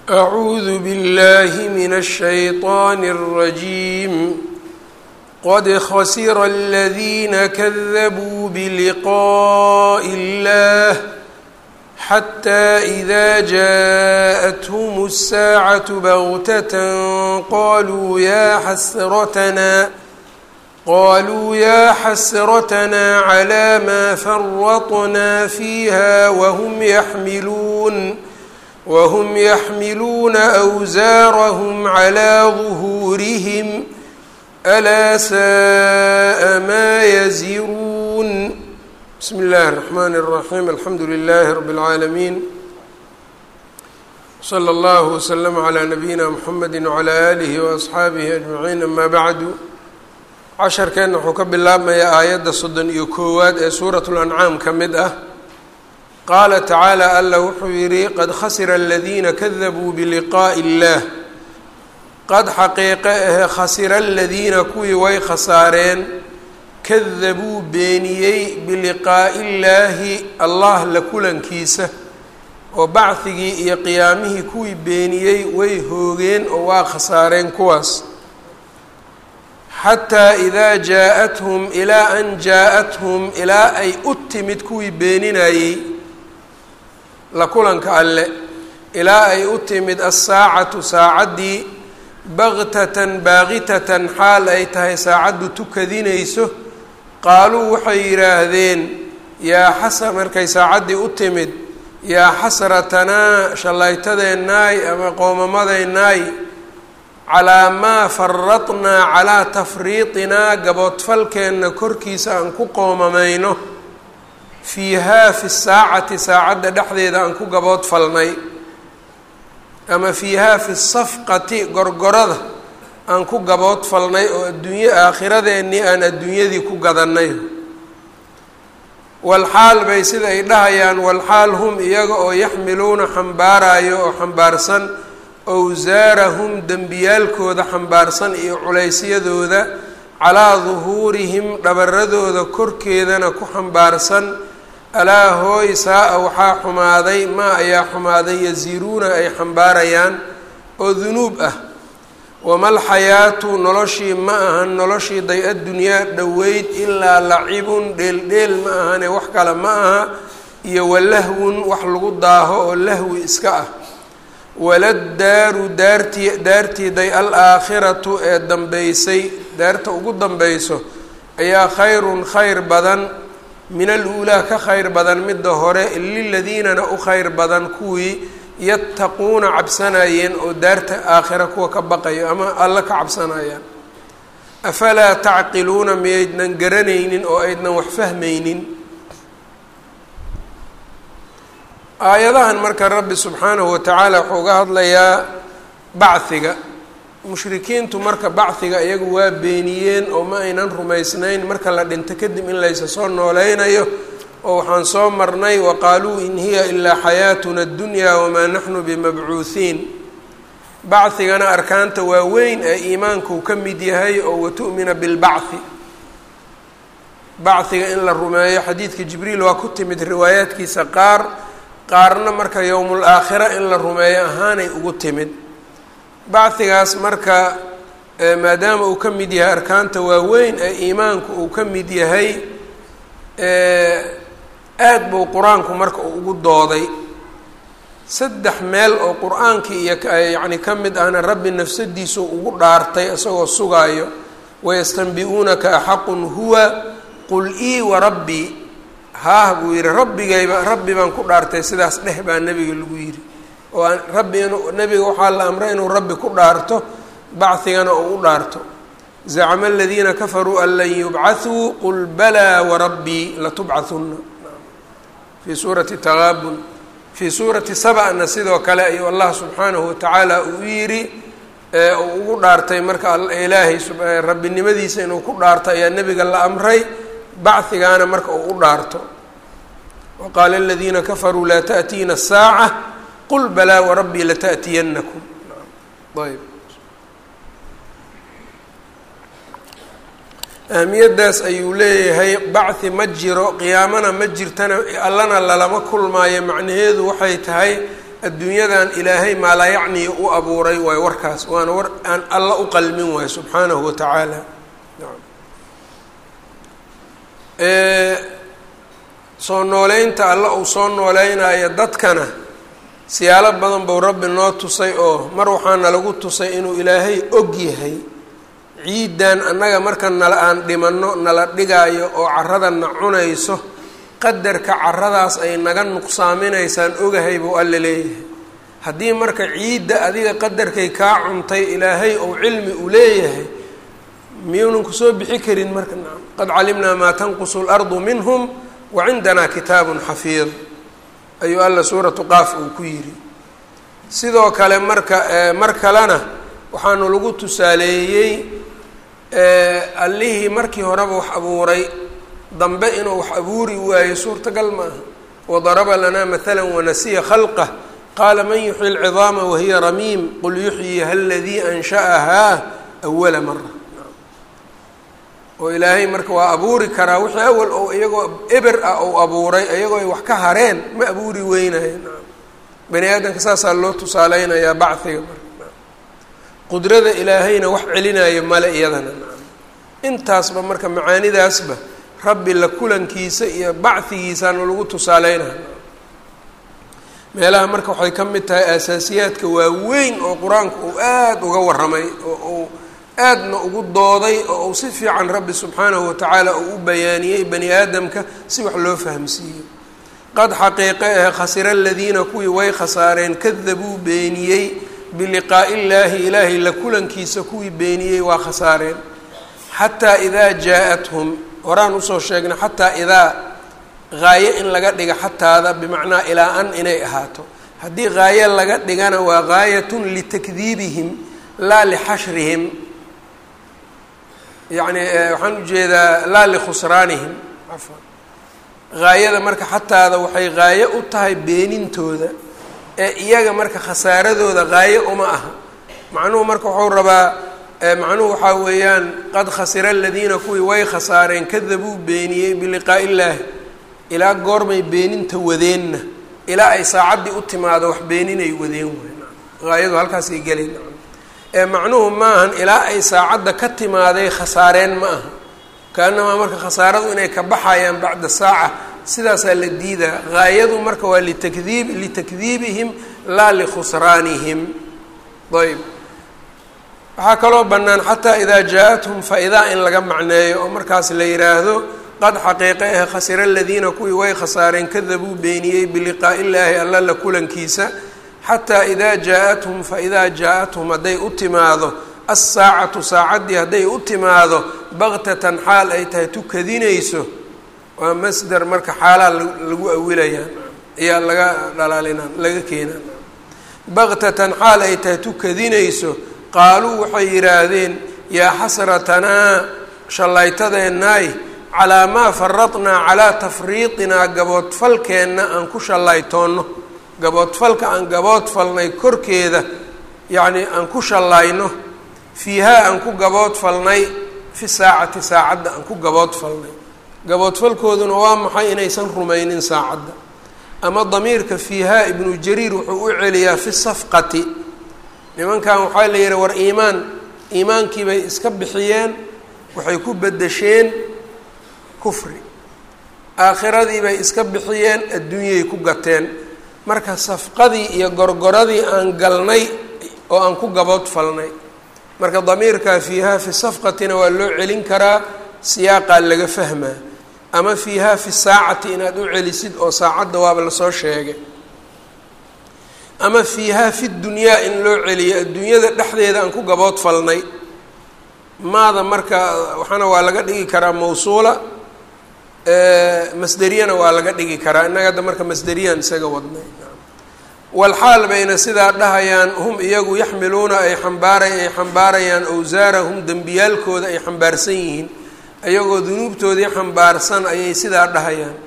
أعوذ بالله من الشيطان الرجيم قد خسر الذين كذبوا بلقاء الله حتى إذا جاءتهم الساعة بغتة قالوا يا حسرتنا قالوا يا حسرتنا على ما فرطنا فيها وهم يحملون وهم يحملون أوزارهم على ظهورهم ألا ساء ما يزرون بسم الله الرحمن الرحيم الحمد لله رب العالمين صلى الله وسلم على نبيina mحamedi وعlى آlihi وأصxaabihi أجمaعiin ama bعdu casharkeenna wuxuu ka bilaabmayaa aayadda soddon iyo koowaad ee suuraة الأncaam ka mid ah qaala tacaalى alla wuxuu yihi qad khasira اladiina kadabuu bliqaaءi الlah qad xaqiiqe ahe khasira aladiina kuwii way khasaareen kadabuu beeniyey biliqaa'i illaahi allah la kulankiisa oo bacdigii iyo qiyaamihii kuwii beeniyey way hoogeen oo waa khasaareen kuwaas xataa idaa jaa-athum ilaa an jaa-athum ilaa ay u timid kuwii beeninayey la kulanka alle ilaa ay u timid assaacatu saacaddii baktatan baaqitatan xaal ay tahay saacaddu tukadinayso qaaluu waxay yidhaahdeen yaa xasa markay saacaddii u timid yaa xasratanaa shallaytadeennaay ama qoomamadeennaay calaa maa faradnaa calaa tafriiqinaa gaboodfalkeenna korkiisa aan ku qoomamayno fiihaa fi saacati saacadda dhexdeeda aan ku gaboodfalnay ama fiihaa fi safqati gorgorada aan ku gaboodfalnay oo adduunye aakhiradeennii aan adduunyadii ku gadannay walxaal bay sida ay dhahayaan walxaal hum iyaga oo yaxmiluuna xambaarayo oo xambaarsan owsaarahum dembiyaalkooda xambaarsan iyo culaysyadooda calaa duhuurihim dhabaradooda korkeedana ku xambaarsan alaa hooy saa-a waxaa xumaaday maa ayaa xumaaday yasiruuna ay xambaarayaan oo dunuub ah wamal xayaatu noloshii ma ahan noloshii day-adunyaa dhoweyd ilaa lacibun dheeldheel ma ahane wax kale ma aha iyo walahwun wax lagu daaho oo lahwi iska ah waladdaaru daartii daartiiday al aakhiratu ee dambeysay daarta ugu dambayso ayaa khayrun khayr badan min aluulaa ka khayr badan midda hore liladiinana u khayr badan kuwii yattaquuna cabsanayeen oo daarta aakhira kuwa ka baqayo ama alla ka cabsanayaan afalaa tacqiluuna miyaydnan garanaynin oo aydnan wax fahmaynin aayadahan marka rabbi subxaanahu watacaala wuxuu uga hadlayaa bachiga mushrikiintu marka bachiga iyagu waa beeniyeen oo ma aynan rumaysnayn marka la dhinto kadib in laysa soo nooleynayo oo waxaan soo marnay waqaaluu in hiya ilaa xayaatuna addunyaa wamaa naxnu bimabcuuhiin bachigana arkaanta waaweyn ee iimaankuu ka mid yahay oo watu'mina bilbachi bachiga in la rumeeyo xadiidka jibriil waa ku timid riwaayaadkiisa qaar qaarna marka yowmul aakhira in la rumeeyo ahaanay ugu timid bachigaas marka maadaama uu ka mid yahay arkaanta waaweyn ee iimaanku uu ka mid yahay aad buu qur-aanku marka uu ugu dooday saddex meel oo qur-aankii iyo yacni ka mid ahna rabbi nafsadiisu ugu dhaartay isagoo sugaayo wayastanbi-uunaka axaqun huwa qul ii wa rabbii haah buu yidhi rabbigayba rabbi baan ku dhaartay sidaas dheh baa nebiga lagu yidhi oo aan rabbi inu nebiga waxaa la amray inuu rabbi ku dhaarto bachigana uu u dhaarto zacma aladiina kafaruu an lan yubcathuu qul balaa warabbii latubcahunna fii suurati taqaabun fii suurati sabana sidoo kale ayuu allah subxaanahu watacaala uu yidhi uu ugu dhaartay marka ilaahay rabbinimadiisa inuu ku dhaarto ayaa nebiga la amray bachigaana marka uu u dhaarto waqaala aladiina kafaruu laa taأtiina الsaaca qul balaa warabbii lata'tiyanakum ayb ahmiyaddaas ayuu leeyahay bachi ma jiro qiyaamana ma jirtana allana lalama kulmaayo macnaheedu waxay tahay adduunyadan ilaahay maalaa yacniya u abuuray waayo warkaas waana war aan alla u qalmin waayo subxaanahu wa tacaala soo nooleynta alla uu soo nooleynaayo dadkana siyaalo badan buu rabbi noo tusay oo mar waxaana lagu tusay inuu ilaahay og yahay ciidan annaga marka nala aan dhimanno nala dhigaayo oo carradana cunayso qadarka carradaas ay naga nuqsaaminaysaan ogahay buu alla leeyahay haddii marka ciidda adiga qadarkay kaa cuntay ilaahay ou cilmi u leeyahay miyuunan kusoo bixi karin marka nacam qad calimnaa maa tanqusu اlardu minhum wa cindanaa kitaabun xafiid ayuu alla suuratu qaaf uu ku yidhi sidoo kale marka mar kalena waxaanu lagu tusaaleeyey allihii markii horeba wax abuuray dambe inuu wax abuuri waayo suurtagal ma aha wadaraba lanaa maala wanasiya khalqah qaala man yuxyi lcidaama wahiya ramiim qul yuxyiha aladii ansha'ahaa awala mara oo ilaahay marka waa abuuri karaa wixii awal oo iyagoo eber ah ou abuuray iyagoo ay wax ka hareen ma abuuri weynayo bani aadamka saasaa loo tusaaleynayaa bachiga marka qudrada ilaahayna wax celinayo male iyadana intaasba marka macaanidaasba rabbi la kulankiisa iyo bachigiisaana lagu tusaaleynaya meelaha marka waxay ka mid tahay aasaasiyaadka waaweyn oo qur-aanku uu aada uga warramay oo uu aadna ugu dooday oo uu si fiican rabbi subxaanahu watacaala uu u bayaaniyey bani aadamka si wax loo fahamsiiyo qad xaqiiqe ah khasira aladiina kuwii way khasaareen kadabuu beeniyey biliqaa'i illaahi ilaahay la kulankiisa kuwii beeniyey waa khasaareen xataa idaa jaa-athum horaan usoo sheegnay xataa idaa haaye in laga dhiga xataada bimacnaa ilaa an inay ahaato haddii haaye laga dhigana waa gaayatun litakdiibihim laa lixashrihim yacni waxaan ujeedaa laa likhusraanihim cafwan haayada marka xataada waxay haaye u tahay beenintooda ee iyaga marka khasaaradooda haaye uma aha macnuhu marka wuxuu rabaa macnuhu waxaa weeyaan qad khasira aladiina kuwii way khasaareen kadabuu beeniyey biliqaa'i illaahi ilaa goormay beeninta wadeenna ilaa ay saacaddii u timaado wax beeninay wadeen wey haayadu halkaasay gelayn ee macnuhu maahan ilaa ay saacadda ka timaaday khasaareen ma aha kaanamaa marka khasaaradu inay ka baxayaan bacda saaca sidaasaa la diidaa haayadu marka waa litakdiib litakdiibihim laa likhusraanihim ayb waxaa kaloo bannaan xataa idaa jaa-athum fa-idaa in laga macneeyo oo markaas la yidhaahdo qad xaqiiqe ah khasira aladiina kuwii way khasaareen kadabuu beeniyey biliqaa'i illaahi alla la kulankiisa xataa idaa jaa-athum fa-idaa jaa-athum hadday u timaado assaacatu saacaddii hadday u timaado baktatan xaal ay tahay tukadinayso waa masder marka xaalaa lagu awilayaan ayaa laga dhalaalinaan laga keenaan baktatan xaal ay tahay tukadinayso qaaluu waxay yidhaahdeen yaa xasratanaa shallaytadeennaay calaa maa faradnaa calaa tafriiqinaa gaboodfalkeenna aan ku shallaytoonno gaboodfalka aan gaboodfalnay korkeeda yacnii aan ku shallayno fiihaa aan ku gaboodfalnay fi saacati saacadda aan ku gaboodfalnay gaboodfalkooduna waa maxay inaysan rumaynin saacadda ama damiirka fiihaa ibnu jariir wuxuu u celiyaa fi safqati nimankan waxaa la yidhi war iimaan iimaankii bay iska bixiyeen waxay ku bedesheen kufri aakhiradii bay iska bixiyeen adduunyay ku gateen marka safqadii iyo gorgoradii aan galnay oo aan ku gaboodfalnay marka damiirkaa fiihaa fi safqatina waa loo celin karaa siyaaqaa laga fahmaa ama fiihaa fi saacati inaad u celisid oo saacadda waaba lasoo sheegay ama fiihaa fi dunyaa in loo celiyo adduunyada dhexdeeda aan ku gaboodfalnay maada marka waxaana waa laga dhigi karaa mawsuula masderiyana waa laga dhigi karaa innaga hadda marka masderiyaan isaga wadnay walxaal bayna sidaa dhahayaan hum iyagu yaxmiluuna ay xambaaray ay xambaarayaan awsaarahum dembiyaalkooda ay xambaarsan yihiin iyagoo dunuubtoodii xambaarsan ayay sidaa dhahayaan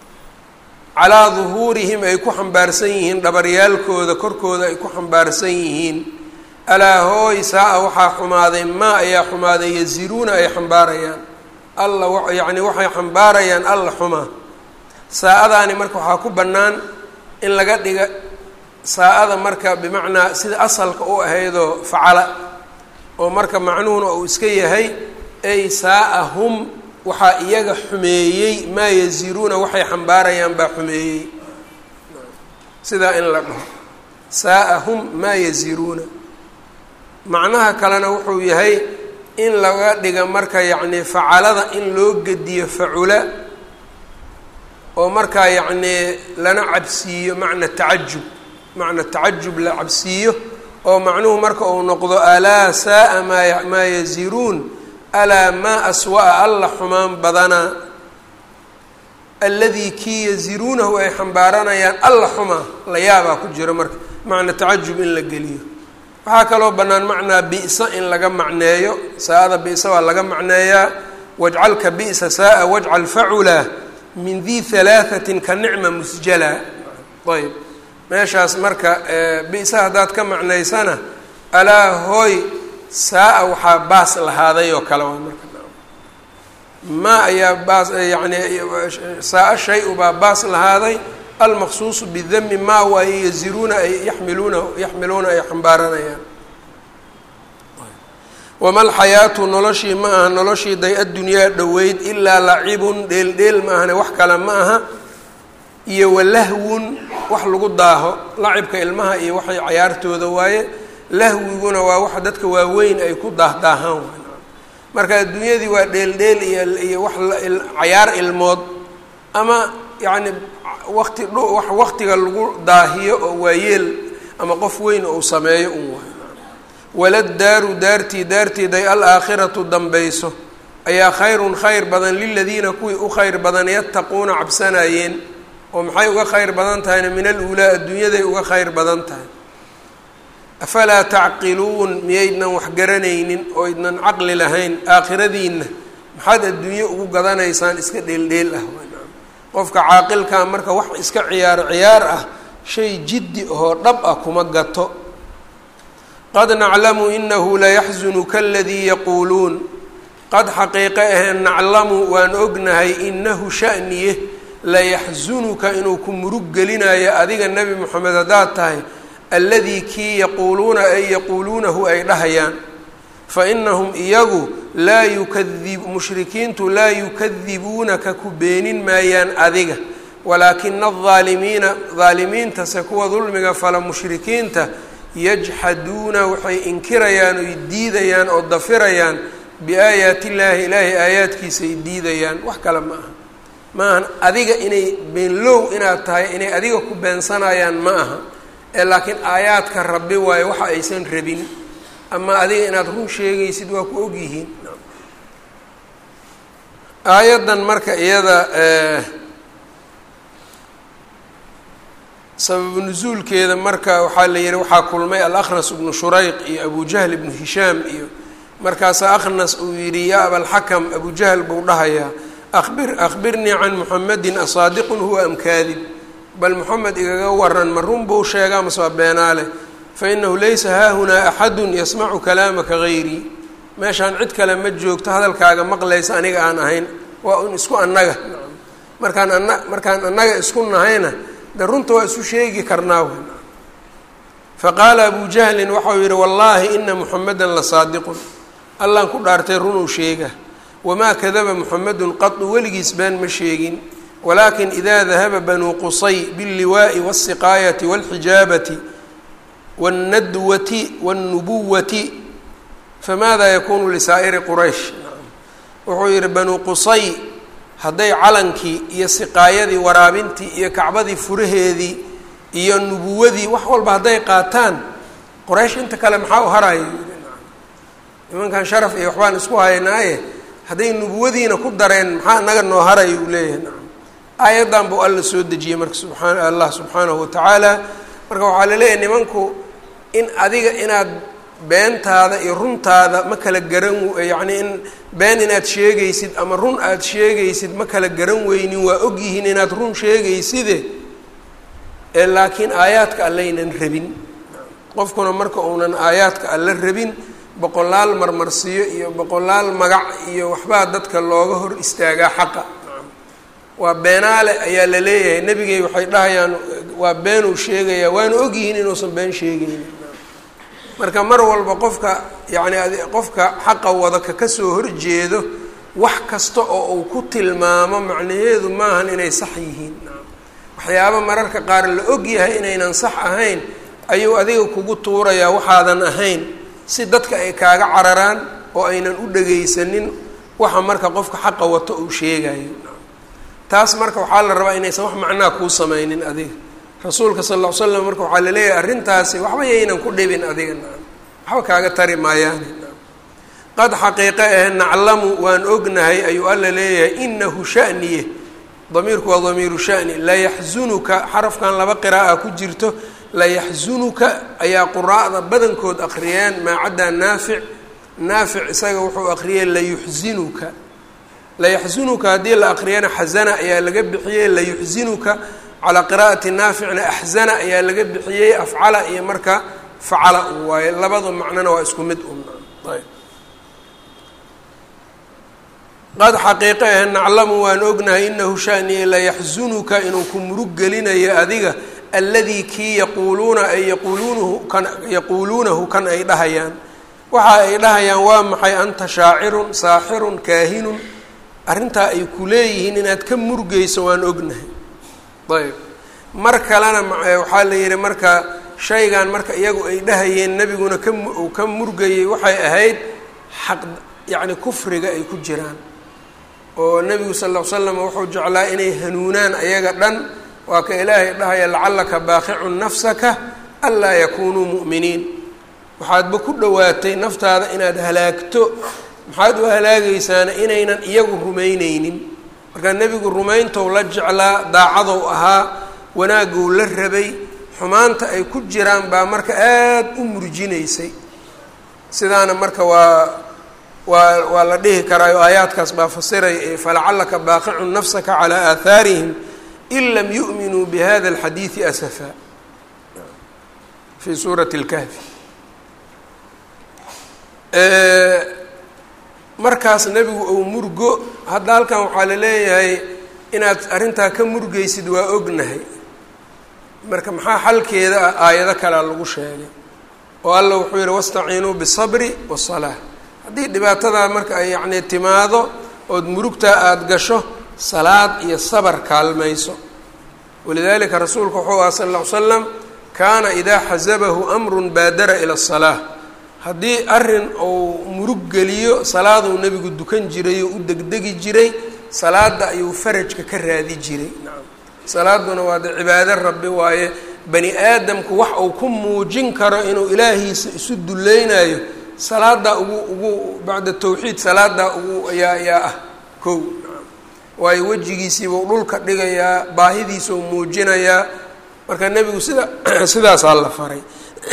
calaa duhuurihim ay ku xambaarsan yihiin dhabaryaalkooda korkooda ay ku xambaarsan yihiin alaa hooy saa-a waxaa xumaaday maa ayaa xumaaday yasiruuna ay xambaarayaan alla yacni waxay xambaarayaan alla xumaa saa-adaani marka waxaa ku bannaan in laga dhiga saa-ada marka bimacnaa sida asalka u ahaydoo facala oo marka macnuhuna uu iska yahay ay saa-a hum waxaa iyaga xumeeyey maa yaziruuna waxay xambaarayaan baa xumeeyey sidaa in la dhaho saa-a hum maa yaziruuna macnaha kalena wuxuu yahay in laga dhiga marka yacnii facalada in loo gediyo facula oo markaa yacnii lana cabsiiyo macna tacajub macna tacajub la cabsiiyo oo macnuhu marka uu noqdo alaa saa-a maa maa yaziruun alaa maa aswa-a alla xumaan badanaa alladii kii yaziruunahu ay xambaaranayaan alla xumaa la yaabaa ku jiro marka macna tacajub in la geliyo waxaa kaloo bannaan macnaa bi'sa in laga macneeyo saa-ada bi'sa waa laga macneeyaa wajcalka bi'sa saa-a wajcal facula min di halaahatin ka nicma musjala ayb meeshaas marka bi'sa haddaad ka macnaysana alaa hooy saa-a waxaa baas lahaaday oo kale waa marka ma ayaa baas yani saa-a shay-ubaa baas lahaaday almaqsuusu bidami maa waaye yaziruuna ay yaxmiluuna yaxmiluuna ay xambaaranayaan wama alxayaatu noloshii ma aha noloshii day addunyaa dhoweyd ilaa lacibun dheel dheel ma ahane wax kale ma aha iyo walahwun wax lagu daaho lacibka ilmaha iyo waxay cayaartooda waaye lahwiguna waa wax dadka waaweyn ay ku daahdaahaan marka adduunyadii waa dheeldheel iyo iyo wax cayaar ilmood ama yacni waqti wax waqtiga lagu daahiyo oo waayeel ama qof weyn ou sameeyo un waay waladaaru daartii daarteeday alaakhiratu dambayso ayaa khayrun khayr badan liladiina kuwii u khayr badan yattaquuna cabsanayeen oo maxay uga khayr badan tahayna min aluulaa adduunyaday uga khayr badan tahay afalaa tacqiluun miyaydnan wax garanaynin oo ydnan caqli lahayn aakhiradiinna maxaad adduunye ugu gadanaysaan iska dheeldheel ah qofka caaqilkaa marka wax iska ciyaar ciyaar ah shay jiddi oo dhab ah kuma gato qad naclamu inahu layaxzunuka aladii yaquuluun qad xaqiiqe aheen naclamu waan ognahay inahu sha'niye layaxzunuka inuu ku murug gelinayo adiga nebi moxamed haddaad tahay alladii kii yaquuluuna ay yaquuluunahu ay dhahayaan fa inahum iyagu laa yukadib mushrikiintu laa yukadibuunaka ku beenin maayaan adiga walaakina aldaalimiina daalimiintase kuwa dulmiga fala mushrikiinta yajxaduuna waxay inkirayaan oy diidayaan oo dafirayaan biaayaati illaahi ilaahay aayaadkiisa ay diidayaan wax kale ma aha ma ahan adiga inay beenlow inaad tahay inay adiga ku beensanayaan ma aha ee laakiin aayaadka rabbi waayo waxa aysan rabin ama adiga inaad run sheegaysid waa ku ogyihiin aayaddan marka iyada sababu nusuulkeeda marka waxaa la yihi waxaa kulmay alaknas ibnu shurayq iyo abu jahl ibnu hishaam iyo markaasaa akhnas uu yidhi yaa abalxakam abu jahl buu dhahayaa abir akhbirnii can muxamedin asaadiqun huwa am kaadib bal moxamed igaga waran ma run buu sheegaa mase waa beenaale fa inahu laysa haahunaa axadun yasmacu kalaamaka hayrii meeshaan cid kale ma joogto hadalkaaga maqlaysa aniga aan ahayn waa un isku annaga markaan ana markaan annaga isku nahayna de runta waa isu sheegi karnaa faqaala abu jahlin waxau yihi wallaahi ina muxamedan la saadiqun allaan ku dhaartay runuu sheega wamaa kadaba muxamedun qadu weligiis been ma sheegin walakin ida dahaba banuu qusay biاlliwaaءi wالsiqaayati wاlxijaabati wاlnadwati wاlnubuwati famaada yakunu lisaa'iri quraysh wuxuu yihi banuu qusay hadday calankii iyo siqaayadii waraabintii iyo kacbadii furaheedii iyo nubuwadii wax walba hadday qaataan qoraysh inta kale maxaa u haraya nimankan sharaf iyo waxbaan isku haynaaye hadday nubuwadiina ku dareen maxaa naga noo haraya uu leeyahay nacam aayaddan buu alla soo dejiyey marka subxaan allah subxaanahu watacaala marka waxaa laleeyahay nimanku in adiga inaad beentaada iyo runtaada ma kala garan yacni in been inaad sheegaysid ama run aada sheegaysid ma kala garan weynin waa ogyihiin inaad run sheegayside ee laakiin aayaadka allaynan rabin qofkuna marka uunan aayaadka alla rabin boqolaal marmarsiyo iyo boqolaal magac iyo waxbaa dadka looga hor istaagaa xaqa waa beenaale ayaa la leeyahay nebigay waxay dhahayaan waa been uu sheegayaa waana ogyihiin inuusan been sheegaynin marka mar walba qofka yacni qofka xaqa wada ka kasoo horjeedo wax kasta oo uu ku tilmaamo macnaheedu maahan inay sax yihiin waxyaaba mararka qaar la og yahay inaynan sax ahayn ayuu adiga kugu tuurayaa waxaadan ahayn si dadka ay kaaga cararaan oo aynan u dhagaysanin waxa marka qofka xaqa wato uu sheegayo taas marka waxaa la rabaa inaysan wax macnaa kuu sameynin adiga rasuulka sal ll ly slam marka waxaa laleeyahay arrintaasi waxba yaynan ku dhibin adiga waxba kaaga tari maayaani qad xaqiiqe eh naclamu waan ognahay ayuu alla leeyahay inahu shaniye damiirku waa damiiru shani layaxzunuka xarafkan laba qiraa'a ku jirto layaxzunuka ayaa quraa'da badankood akhriyeen maa caddaa naafic naafic isaga wuxuu akhriyey layuxzinuka layaxzunuka haddii la akriyana xazana ayaa laga bixiyey layuxzinuka calaa qiraa'ati naaficna axzana ayaa laga bixiyey afcala iyo marka facala u waaye labada macnona waa isku mid un ayb qad xaqiiqe ah naclamu waan ognahay inahu shaniye layaxzunuka inuu ku murug gelinayo adiga alladii kii yaquuluuna ay yaquuluunahu kan yaquuluunahu kan ay dhahayaan waxa ay dhahayaan waa maxay anta shaacirun saaxirun kaahinun arrintaa ay ku leeyihiin inaad ka murgeyso waan ognahay ayb mar kalena waxaa la yidhi marka shaygan marka iyagu ay dhahayeen nebiguna ka uu ka murgayey waxay ahayd xaq yacni kufriga ay ku jiraan oo nebigu sal ll ly slam wuxuu jeclaa inay hanuunaan ayaga dhan waa ka ilaahay dhahaya lacallaka baaqicun nafsaka anlaa yakunuu mu'miniin waxaadba ku dhowaatay naftaada inaad halaagto maxaad u halaagaysaana inaynan iyagu rumayneynin markaa nebigu rumayntou la jeclaa daacadow ahaa wanaagou la rabay xumaanta ay ku jiraan baa marka aada u murjinaysay sidaana marka waa waa waa la dhihi karaayo aayaadkaas baa fasiraya ee falacallaka baaqicun nafsaka calaa aahaarihim in lam yu'minuu bihada alxadiidi asafa fii suurati اlkahfi markaas nebigu ou murgo hadda halkan waxaa la leeyahay inaad arrintaa ka murgeysid waa ognahay marka maxaa xalkeeda ah aayado kalea lagu sheegay oo alla wuxuu yihi wastaciinuu bisabri wasalaa haddii dhibaatadaa marka ay yacni timaado ood murugtaa aada gasho salaad iyo sabar kaalmayso walidalika rasuulku wuxuu aha sal ll ly slam kaana idaa xasabahu amrun baadara ila asalaa haddii arrin uu murug geliyo salaaduu nebigu dukan jiray oo u degdegi jiray salaada ayuu farajka ka raadi jiray nacam salaaduna waa de cibaado rabbi waaye bani aadamku wax uu ku muujin karo inuu ilaahiisa isu dulleynayo salaadaa ugu ugu bacda tawxiid salaadaa ugu ayaa ayaa ah kow nacam waayo wejigiisiibuu dhulka dhigayaa baahidiisau muujinayaa marka nebigu sida sidaasaa la faray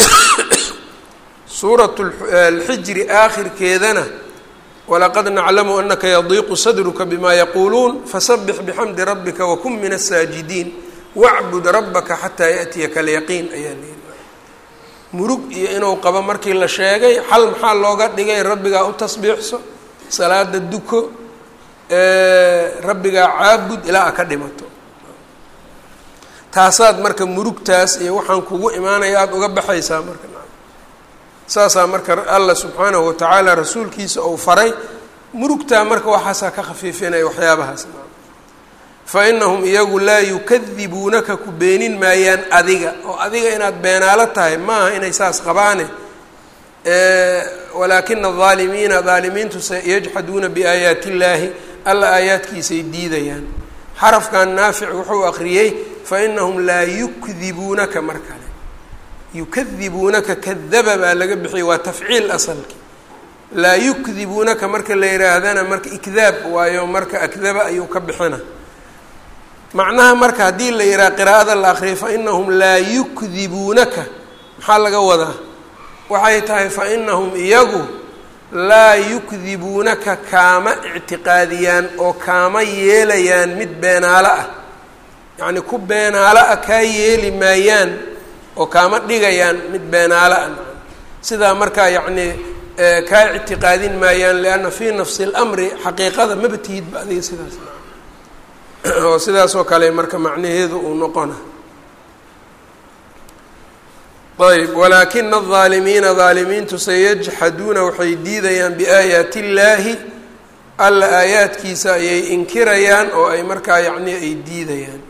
suurat alxijri aakhirkeedana walaqad naclamu anaka yadiiqu sadruka bima yaquuluun fasabix bixamdi rabbika wakun min asaajidiin wacbud rabbaka xataa yaأtiyaka alyaqiin ayaa leeyihi murug iyo inuu qabo markii la sheegay xal maxaa looga dhigay rabbigaa u tasbiixso salaada duko rabbigaa caabud ilaa a ka dhimato taasaad marka murugtaas iyo waxaan kugu imaanaya aada uga baxaysaa marka saasaa marka allah subxaanahu watacaala rasuulkiisa ou faray murugtaa marka waxaasaa ka khafiifinaya waxyaabahaas fa inahum iyagu laa yukadibuunaka ku beenin maayaan adiga oo adiga inaad beenaalo tahay maaha inay saas qabaane walaakina adaalimiina daalimiintu sayajxaduuna biaayaati illaahi alla aayaadkiisay diidayaan xarafkan naafic wuxuu aqriyey fa inahum laa yukdibuunaka mar kale yukadibuunaka kadaba baa laga bixiyay waa tafciil asalki laa yukdibuunaka marka la yihaahdana marka ikdaab waayo marka akdaba ayuu ka bixina macnaha marka haddii la yidhaha qiraa'ada la akriyo fa inahum laa yukdibuunaka maxaa laga wadaa waxay tahay fa inahum iyagu laa yukdibuunaka kaama ictiqaadiyaan oo kaama yeelayaan mid beenaalo ah yacni ku beenaalo ah kaa yeeli maayaan oo kaama dhigayaan mid beenaalo ah sidaa markaa yacni kaa ictiqaadin maayaan lianna fii nafsi اlamri xaqiiqada maba tihidba adiga sidaas oo sidaas oo kale marka macnaheedu uu noqona ayb walaakina aldaalimiina daalimiintu sayajxaduuna waxay diidayaan biaayaati illaahi alla aayaadkiisa ayay inkirayaan oo ay markaa yacni ay diidayaan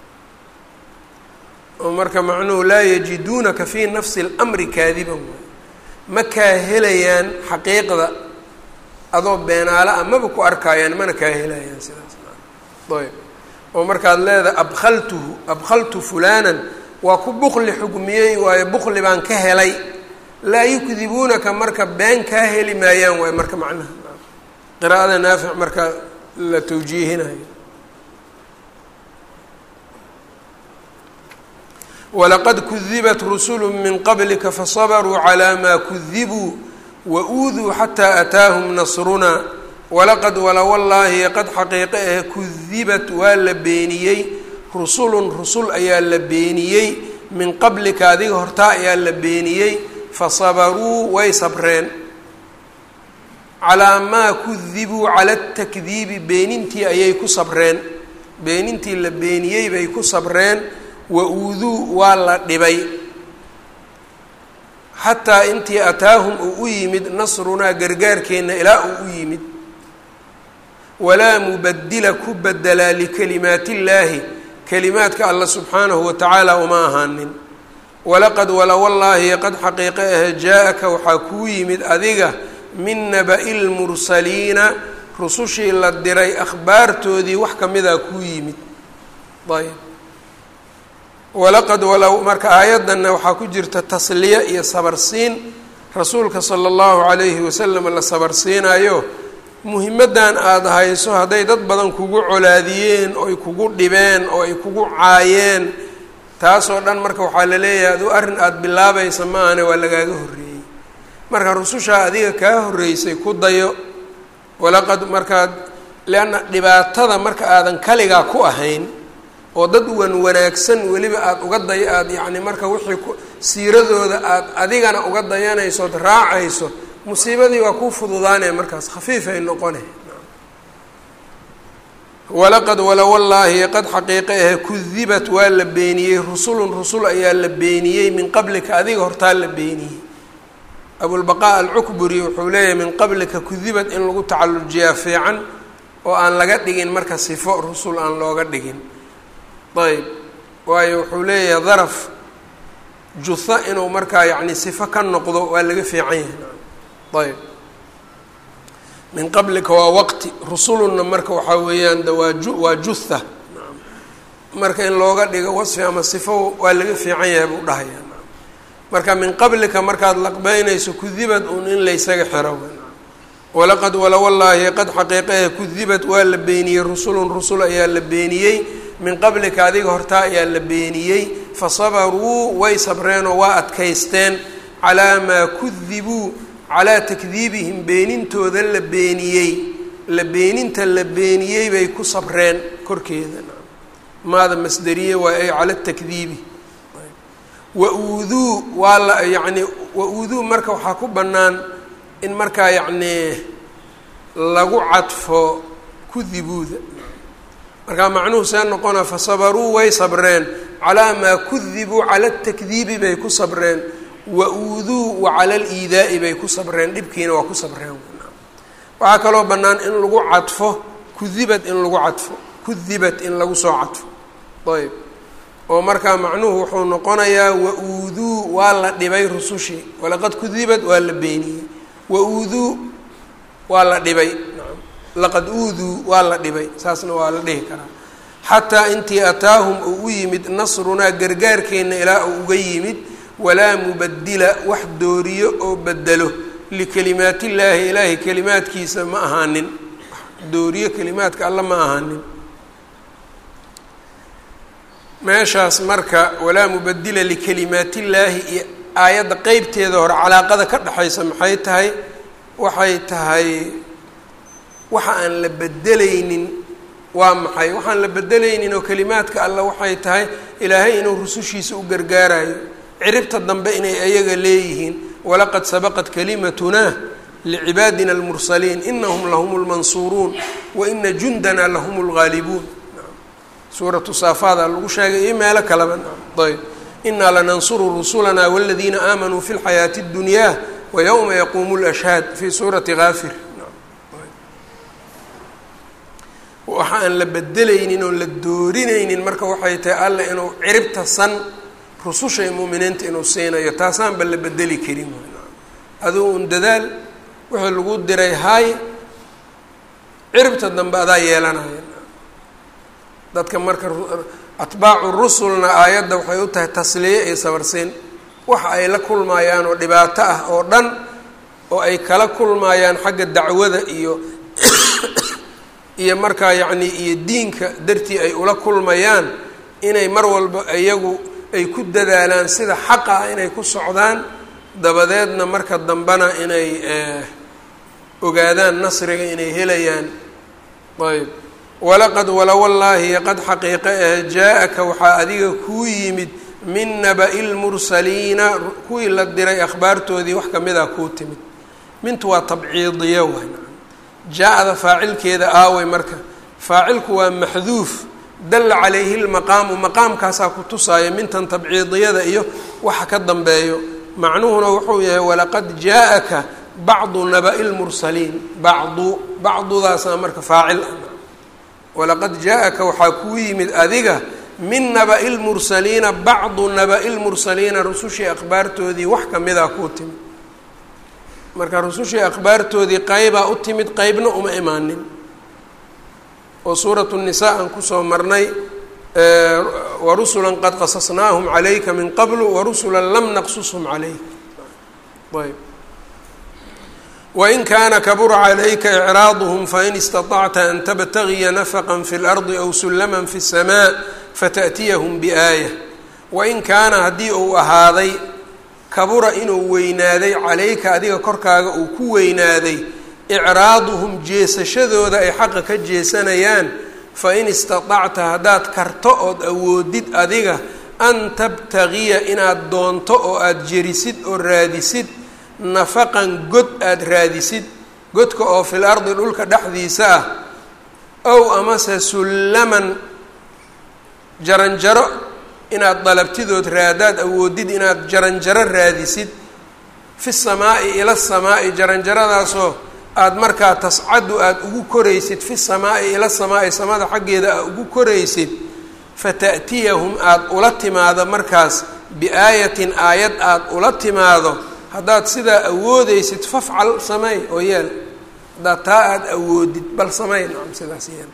oo marka macnuhu laa yajiduunaka fii nafsi اlamri kaadiban ma kaa helayaan xaqiiqda adoo beenaala ah maba ku arkaayaan mana kaa helayaan sidaas ayb oo markaad leedahay abkaltuhu abkaltu fulanan waa ku bukli xugmiyey waayo bukli baan ka helay laa yukdibuunaka marka been kaa heli maayaan waayo marka macnaha qiraa'ada naafic marka la tawjiihinayo walaqad kudibat rusulu min qablika fasabaruu calaa maa kudibuu wauuduu xataa ataahum nasrunaa walaqad wala wallaahi qad xaqiiqe ah kudibat waa la beeniyey rusulun rusul ayaa la beeniyey min qablika adiga hortaa ayaa la beeniyey fasabaruu way sabreen calaa maa kudibuu cala atakdiibi beenintii ayay ku sabreen beenintii la beeniyey bay ku sabreen wa-uuduu waa la dhibay xataa intii ataahum uu u yimid nasrunaa gargaarkeenna ilaa uu u yimid walaa mubadila ku bedelaa likalimaati illaahi kalimaadka alla subxaanahu watacaala uma ahaanin walaqad wala wallaahi qad xaqiiqe ah jaa-aka waxaa kuu yimid adiga min naba'i lmursaliina rusushii la diray akhbaartoodii wax ka midaa kuu yimid ayb walaqad wala marka aayaddanna waxaa ku jirta tasliya iyo sabarsiin rasuulka sala allahu calayhi wasalam la sabarsiinayo muhimaddan aada hayso hadday dad badan kugu colaadiyeen oo ay kugu dhibeen oo ay kugu caayeen taasoo dhan marka waxaa la leeyahay aduu arrin aada bilaabaysa maahane waa lagaaga horreeyey marka rusushaa adiga kaa horreysay ku dayo walaqad markaad leanna dhibaatada marka aadan kaligaa ku ahayn oo dad wan wanaagsan weliba aada uga day aada yacni marka wixii ku siiradooda aada adigana uga dayanayso od raacayso musiibadii waa kuu fududaanaya markaas khafiifay noqone walaqad wala wallaahi qad xaqiiqe ah kudibat waa la beeniyey rusulun rusul ayaa la beeniyey min qablika adiga hortaa la beeniyey abulbaqaa alcukburi wuxuu leeyahay min qablika kudibat in lagu tacallujiyaa fiican oo aan laga dhigin marka sifo rusul aan looga dhigin ayb waayo wuxuu leeyahay daraf juha inuu markaa yacni sifo ka noqdo waa laga fiican yahay ayb min qablika waa waqti rusulunna marka waxaa weeyaan de waa ju waa juha marka in looga dhigo wasfi ama sifo waa laga fiican yahay buu dhahaya marka min qablika markaad laqbeynayso kudibad un in laysaga xiro walaqad wala wallaahi qad xaqiiqaha kudibad waa la beeniyey rusulun rusul ayaa la beeniyey min qablika adiga hortaa ayaa la beeniyey fasabaruu way sabreenoo waa adkaysteen calaa maa kudibuu calaa takdiibihim beenintooda la beeniyey la beeninta la beeniyey bay ku sabreen korkeeda maada masderiye waa ay cala takdiibi wa-uuduu waa la yacni wa-uuduu marka waxaa ku bannaan in markaa yacnii lagu cadfo kudibuuda markaa macnuhu see noqona fasabaruu way sabreen calaa maa kudibuu cala atakdiibi bay ku sabreen wa-uuduu wa cala aliidaa'i bay ku sabreen dhibkiina waa ku sabreen waxaa kaloo bannaan in lagu cadfo kudibad in lagu cadfo kudibat in lagu soo cadfo ayb oo markaa macnuhu wuxuu noqonayaa wa-uuduu waa la dhibay rusushii walaqad kudibad waa la beeniyey wa-uuduu waa la dhibay naam laqad uuduu waa la dhibay saasna waa la dhihi karaa xataa intii ataahum uu u yimid nasrunaa gargaarkeenna ilaa uu uga yimid walaa mubadila wax dooriyo oo bedelo likalimaatillaahi ilaahay kalimaadkiisa ma ahaanin dooriyo kalimaadka alla ma ahaanin meeshaas marka walaa mubadila likalimaatillaahi iyo aayadda qeybteeda hore calaaqada ka dhexaysa maxay tahay waxay tahay waxa aan la bedelaynin waa maxay waxaan la bedelaynin oo kalimaadka alla waxay tahay ilaahay inuu rusushiisa u gargaarayo ciribta dambe inay ayaga leeyihiin walaqad sabaqat kalimatunaa licibaadina almursaliin inahum lahum lmansuuruun wa ina jundana lahum lgaalibuun suuratu saafaada lagu sheegay iyo meelo kaleba ayb inaa lanansuru rusulana waladiina aamanuu fi lxayaati اddunyaa wayowma yaquumu lashhaad fi suurati kaafir waxa aan la bedelaynin oon la doorinaynin marka waxay tahay alle inuu ciribta san rususha iyo mu'miniinta inuu siinayo taasaanba la bedeli karin aduu un dadaal wixii lagu diray haay ciribta dambe adaa yeelanaya dadka marka atbaacu rusulna aayadda waxay u tahay tasliye iyo sabarsiin waxa ay la kulmayaan oo dhibaato ah oo dhan oo ay kala kulmayaan xagga dacwada iyo iyo markaa yacni iyo diinka dartii ay ula kulmayaan inay mar walba iyagu ay ku dadaalaan sida xaqa ah inay ku socdaan dabadeedna marka dambena inay ogaadaan nasriga inay helayaan ayb walaqad wala wallaahi qad xaqiiqe ah jaa-aka waxaa adiga kuu yimid min naba'i lmursaliina kuwii la diray akhbaartoodii wax kamid ah kuu timid mintu waa tabciidiya waay jaa-da faacilkeeda aaway marka faacilku waa maxduuf dalla calayhi lmaqaamu maqaamkaasaa ku tusaaya mintan tabciidiyada iyo waxa ka dambeeyo macnuhuna wuxuu yahay walaqad jaa-aka bacdu naba'i lmursaliin bacdu bacdudaasaa marka faacil ah walaqad jaa-aka waxaa kuu yimid adiga min naba'i lmursaliina bacdu naba'i lmursaliina rusushii akhbaartoodii wax kamidaa kuu timid marka rusushii akhbaartoodii qeybaa u timid qeybna uma imaanin oo suuratu nisaa aan kusoo marnay warusula qad qasasnaahum calayka min qablu warusula lam naqsushum calayk ayb wain kaana kabura calayka icraaduhum fain istaطacta an tabtagiya nafqa fi اlardi aw sullama fi الsamaa fata'tiyahum biaaya wain kaana haddii uu ahaaday kabura inuu weynaaday calayka adiga korkaaga uu ku weynaaday icraaduhum jeesashadooda ay xaqa ka jeesanayaan fain istaطacta haddaad karto ood awoodid adiga an tabtagiya inaad doonto oo aada jerisid oo raadisid nafaqan god aada raadisid godka oo fil ardi dhulka dhexdiisa ah ow amase sullaman jaranjaro inaad dalabtidood raadaad awoodid inaad jaranjaro raadisid fi samaa'i ila samaa'i jaranjaradaasoo aada markaa tascadu aada ugu koraysid fi samaa'i ila samaa'i samada xaggeeda aad ugu koraysid fata'tiyahum aada ula timaado markaas biaayatin aayad aada ula timaado haddaad sidaa awoodeysid fafcal samey oo yeel haddaad taa aada awoodid bal samey nacam sidaas yeel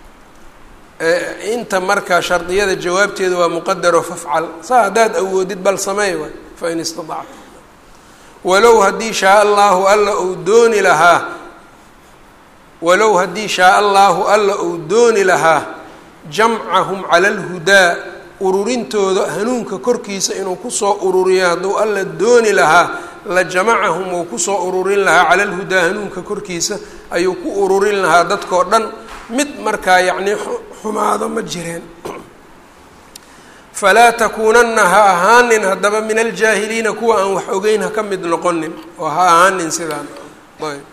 inta marka shardiyada jawaabteeda waa muqadaro fafcal saa haddaad awoodid bal samey waay fain istaacta walow haddii shaa allaahu alla uu dooni lahaa walow haddii shaa allaahu alla uu dooni lahaa jamcahum cala alhudaa ururintooda hanuunka korkiisa inuu kusoo ururiyo hadduu alla dooni lahaa la jamacahum uu kusoo ururin lahaa cala alhudaa hanuunka korkiisa ayuu ku ururin lahaa dadkao dhan mid markaa yacnii xumaado ma jireen falaa takuunanna ha ahaanin haddaba min aljaahiliina kuwa aan wax ogeyn ha ka mid noqonin oo ha ahaanin sidaan ayb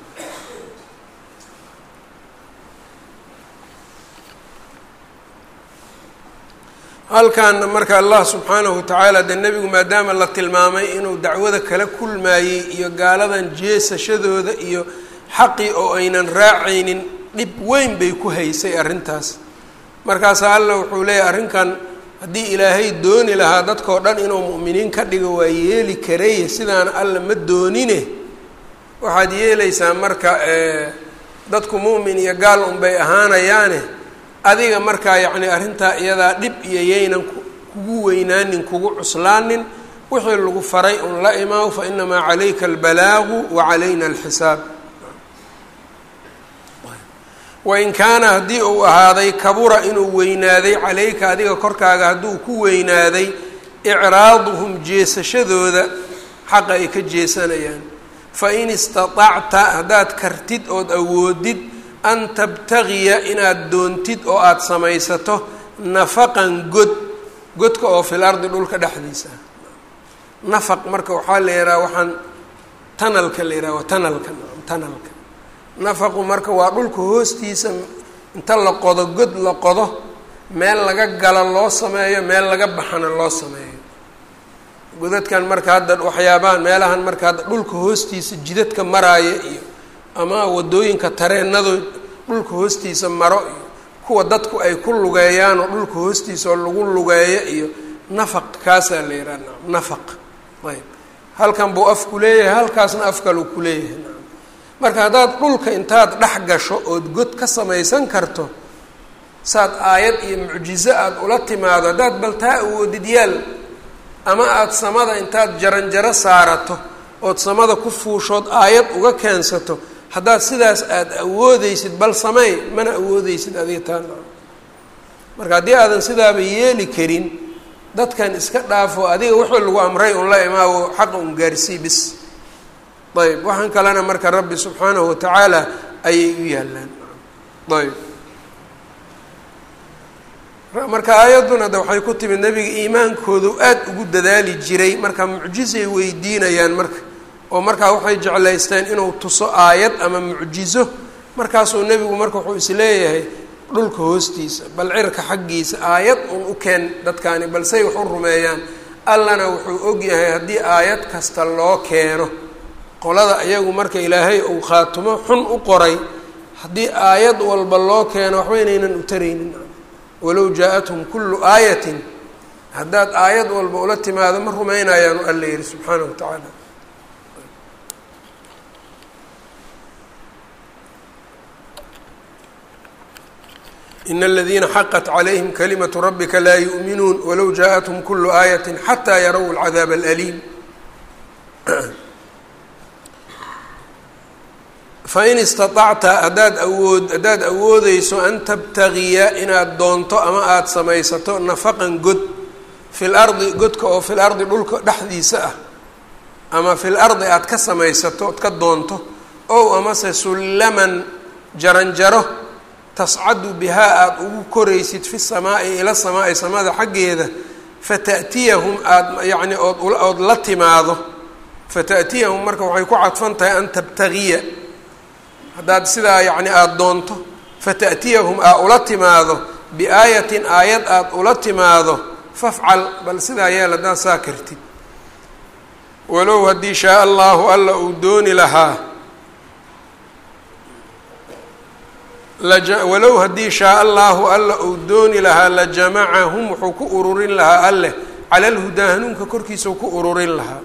halkaana marka allah subxaanahu watacaala dee nebigu maadaama la tilmaamay inuu dacwada kala kulmaayey iyo gaaladan jeesashadooda iyo xaqii oo aynan raacaynin dhib weyn bay ku haysay arrintaas markaasaa alla wuxuu leeyahy arrinkan haddii ilaahay dooni lahaa dadkao dhan inuu mu'miniin ka dhigo waa yeeli karay sidaana alla ma doonine waxaad yeelaysaa marka dadku mu'min iyo gaal unbay ahaanayaane adiga markaa yacni arrintaa iyadaa dhib iyo yaynan kugu weynaanin kugu cuslaanin wixii lagu faray un la imaaw fa inamaa calayka albalaagu wa calayna alxisaab wain kaana haddii uu ahaaday kabura inuu weynaaday calayka adiga korkaaga hadduu ku weynaaday icraaduhum jeesashadooda xaqa ay ka jeesanayaan fain istaطacta haddaad kartid ood awoodid an tabtagiya inaad doontid oo aada samaysato nafaqan god godka oo fil ardi dhulka dhexdiisa nafaq marka waxaa la yidhaha waxaan tanalka la yidhaha waa tanalka tanalka nafaqu marka waa dhulka hoostiisa inta la qodo god la qodo meel laga galo loo sameeyo meel laga baxana loo sameeyo godadkan marka hadda waxyaabahan meelahan marka hadda dhulka hoostiisa jidadka maraaya iyo ama wadooyinka tareenado dhulka hoostiisa maro iyo kuwa dadku ay ku lugeeyaan oo dhulka hoostiisa oo lagu lugeeyo iyo nafaq kaasaa la yidhaha naam nafaq ayb halkan buu afku leeyahay halkaasna af kaluu ku leeyahay naam marka haddaad dhulka intaad dhex gasho ood god ka samaysan karto saad aayad iyo mucjizo aada ula timaado haddaad baltaa awoodid yaal ama aada samada intaad jaranjaro saarato ood samada ku fuushood aayad uga keensato haddaad sidaas aada awoodeysid bal sameey mana awoodeysid adiga taa marka haddii aadan sidaaba yeeli karin dadkan iska dhaafo adiga wuxuu lagu amray un la imaawo xaqa un gaarsii bis ayb waxaan kalena marka rabbi subxaanahu watacaala ayay u yaalaan ayb marka aayadduna de waxay ku timid nebiga iimaankoodu aada ugu dadaali jiray marka mucjizay weydiinayaan marka oo markaa waxay jeclaysteen inuu tuso aayad ama mucjizo markaasuu nebigu marka wuxuu isleeyahay dhulka hoostiisa bal cirka xaggiisa aayad un u keen dadkaani balsey wax u rumeeyaan allana wuxuu ogyahay haddii aayad kasta loo keeno qolada iyagu marka ilaahay uu khaatumo xun u qoray haddii aayad walba loo keeno waxba inaynan u taraynin walow jaa-athum kullu aayatin haddaad aayad walba ula timaado ma rumaynayaanu alla yihi subxaana wa tacaala in اladiina xaqat calayhim kalimatu rabika laa yu'minuun walow jaaءathum kulu aayati xataa yarow اlcadaab اlأliim fain istaطacta haddaad awood haddaad awoodeyso an tabtagiya inaad doonto ama aada samaysato nafaqan god fi lardi godka oo fi lardi dhulka dhexdiisa ah ama fi lardi aada ka samaysato ood ka doonto ow amase sullaman jaranjaro tascadu bihaa aada ugu koraysid fi samaa'i ila samaa'i samada xaggeeda fata'tiyahum aada yacni ood ood la timaado fata'tiyahum marka waxay ku cadfan tahay an tabtagiya haddaad sidaa yacni aada doonto fata'tiyahum aa ula timaado biaayatin aayad aada ula timaado fafcal bal sidaa yeel haddaad saa kartid walow haddii shaa allahu alla uu dooni lahaa walow haddii shaa allahu alla uu dooni lahaa lajamacahum wuxuu ku ururin lahaa alleh cala alhudaa hanuunka korkiisau ku ururin lahaa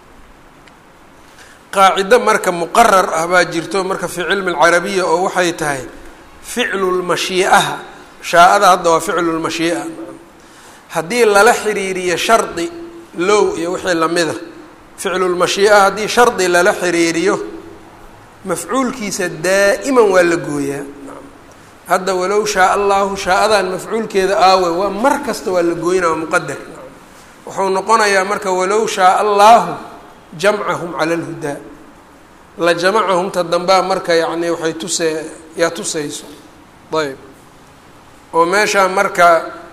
qaacido marka muqarar ah baa jirto marka fi cilmi alcarabiya oo waxay tahay ficlu lmashii'aha shaa-ada hadda waa ficlu lmashii'a haddii lala xiriiriyo shardi low iyo wixii lamida ficlu lmashii'a haddii shardi lala xiriiriyo mafcuulkiisa daa'iman waa la gooyaa hadda walow shaa allahu shaa-adan mafcuulkeeda aawe waa mar kasta waa la gooyna waa muqadar wuxuu noqonayaa marka walow shaa allahu jamcahum cala alhudaa la jamacahum ta dambaa marka yacni waxay tusee yaa tusayso ayb oo meeshaa marka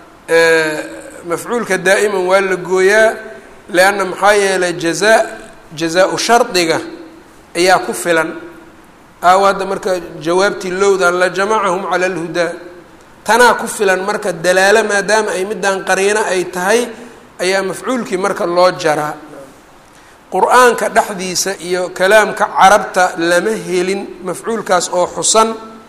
mafcuulka daa'iman waa la gooyaa leanna maxaa yeelay jazaa jazaa-u shardiga ayaa ku filan aawo hadda marka jawaabtii lowdan la jamacahum cala alhudaa tanaa ku filan marka dalaalo maadaama ay middan qariino ay tahay ayaa mafcuulkii marka loo jaraa qur-aanka dhexdiisa iyo kalaamka carabta lama helin mafcuulkaas oo xusan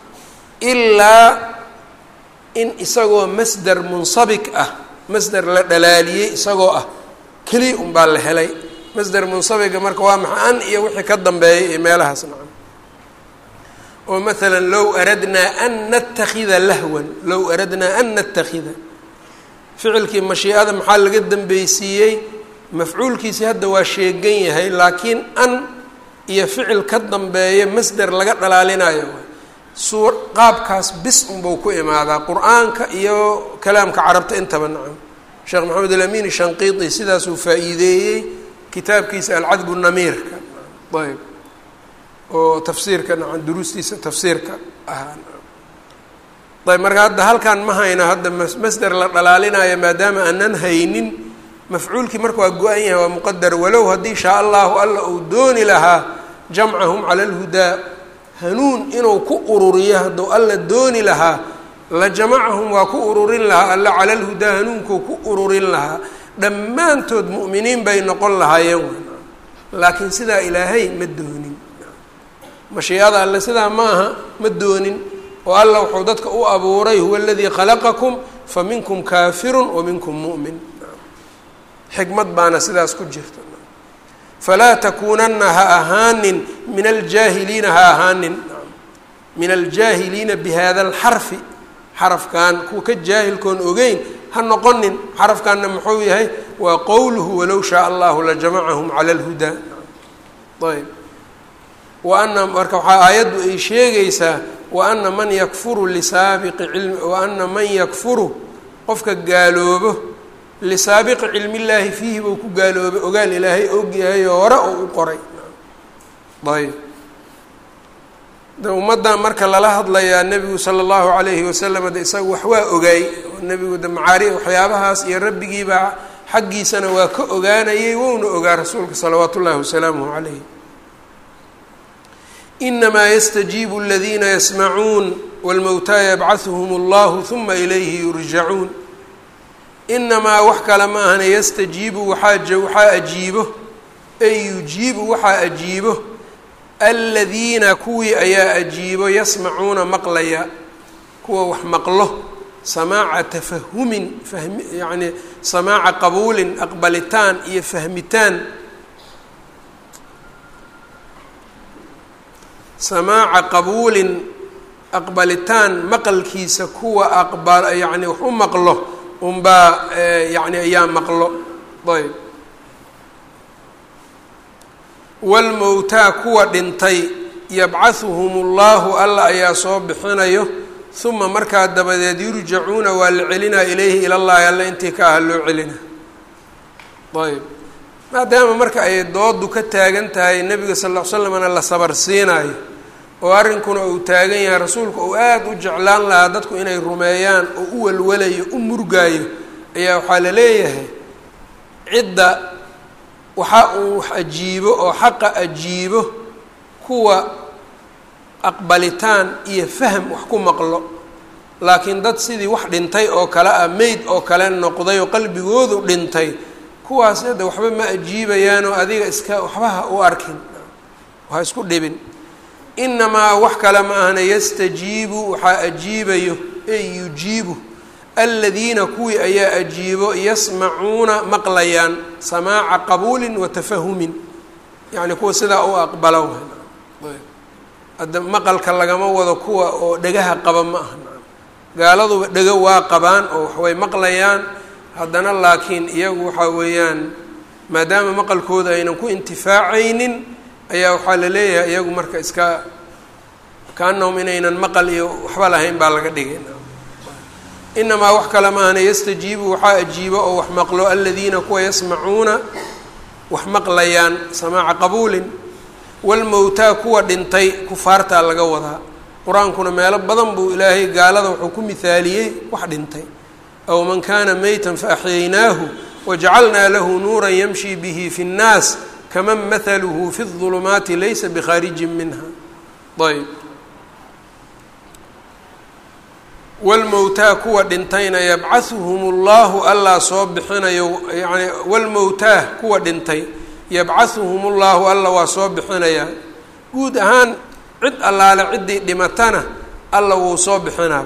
ilaa in isagoo masder munsabik ah masder la dhalaaliyey isagoo ah keliya unbaa la helay masder munsabiga marka waa maxa an iyo wixii ka dambeeyay iyo meelahaas nacam oo maalan low aradnaa an natakida lahwan low aradnaa an natakida ficilkii mashiicada maxaa laga dambeysiiyey mafcuulkiisi hadda waa sheegan yahay laakiin an iyo ficil ka dambeeya masder laga dhalaalinayo suu qaabkaas bis unbau ku imaadaa qur-aanka iyo kalaamka carabta intaba nacam sheekh maxamed alamin shanqiiti sidaasuu faa-iideeyey kitaabkiisa alcadbu namiirka ayb oo tafsiirka nacam duruustiisa tafsiirka ahaa ayb marka hadda halkan ma hayno hadda masder la dhalaalinayo maadaama aanan haynin mafcuulkii marka waa go-an yahay waa muqadar walow haddii shaa allahu alla uu dooni lahaa jamcahum cala alhudaa hanuun inuu ku ururiyo hadduu alla dooni lahaa la jamacahum waa ku ururin lahaa alla cala alhudaa hanuunkuu ku ururin lahaa dhammaantood mu'miniin bay noqon lahaayeen laakiin sidaa ilaahay ma doonin mashiicada alle sidaa ma aha ma doonin oo alla wuxuu dadka u abuuray huwa aladii khalaqakum fa minkum kaafirun wa minkum mu'min xikmad baana sidaas ku jirta falaa takuunanna ha ahaanin min aljaahiliina ha ahaanin min aljaahiliina bihada alxarfi xarafkan kuwa ka jaahilkoon ogeyn ha noqonin xarafkanna muxuu yahay waa qowluhu walow shaa allahu lajamacahum cala alhudaa ayb wa ana marka waxaa aayaddu ay sheegaysaa wa ana man yakfuru lisaabiqi cilmi wa ana man yakfuru qofka gaaloobo lisaabiqi cilmi illaahi fiihi buu ku gaaloobay ogaal ilaahay ogyahay oo hore oo u qoray ayb de ummaddan marka lala hadlayaa nebigu sala allahu calayhi wasalam de isaga wax waa ogaay oo nebigu de macaari waxyaabahaas iyo rabbigiibaa xaggiisana waa ka ogaanayay wouna ogaa rasuulka salawaatu ullahi wasalaamuhu calayh inamaa yastajiibu aladiina yasmacuun wاlmowtaa yabcahuhum اllahu huma ilayhi yurjacuun inamaa wax kale ma ahana yastajiibu waxaa waxaa ajiibo ay yujiibu waxaa ajiibo aladiina kuwii ayaa ajiibo yasmacuuna maqlaya kuwa wax maqlo samaaca tafahumin fahmi yacni samaaca qabuulin aqbalitaan iyo fahmitaan samaaca qabuulin aqbalitaan maqalkiisa kuwa aqba yacni wax u maqlo unbaa yacni ayaa maqlo ayb waalmowtaa kuwa dhintay yabcahuhum ullahu alla ayaa soo bixinayo uma markaa dabadeed yurjacuuna waa la celinaa ilayhi ilallahi alla intii ka aha loo celina ayb maadaama marka ay doodu ka taagan tahay nebiga sal ll ly slamna la sabar siinaayo oo arrinkuna uu taagan yahay rasuulku uu aada u jeclaan lahaa dadku inay rumeeyaan oo u walwalayo u murgaayo ayaa waxaa la leeyahay cidda waxa uu wax ajiibo oo xaqa ajiibo kuwa aqbalitaan iyo fahm wax ku maqlo laakiin dad sidii wax dhintay oo kale ah meyd oo kale noqday oo qalbigoodu dhintay kuwaas hadda waxba ma ajiibayaanoo adiga iska waxbaha u arkin ha isku dhibin inamaa wax kale ma ahna yastajiibu waxaa ajiibayo ey yujiibu aladiina kuwii ayaa ajiibo yasmacuuna maqlayaan samaaca qabuulin wa tafahumin yacni kuwa sidaa u aqbalo hadda maqalka lagama wado kuwa oo dhegaha qaba ma aha gaaladuba dhego waa qabaan oo waxway maqlayaan haddana laakiin iyagu waxaa weeyaan maadaama maqalkooda aynan ku intifaacaynin ayaa waxaa la leeyahay iyagu marka iska kaanahum inaynan maqal iyo waxba lahayn baa laga dhigay inamaa wax kale maahana yastajiibu waxaa ajiibo oo wax maqlo aladiina kuwa yasmacuuna wax maqlayaan samaaca qabuulin walmowtaa kuwa dhintay kufaartaa laga wadaa qur-aankuna meelo badan buu ilaahay gaalada wuxuu ku mihaaliyey wax dhintay aw man kana meytan faaxyaynaahu wajacalnaa lahu nuuran yamshi bihi fi اnnaas kaman mahaluhu fi الظulumaati laysa bikhaarijin minha ayb walmowtaa kuwa dhintayna yabcahuhum ullahu allaa soo bixinayo yani walmowtaa kuwa dhintay yabcahuhum ullahu alla waa soo bixinayaa guud ahaan cid allaale ciddii dhimatana alla wuu soo bixinaaba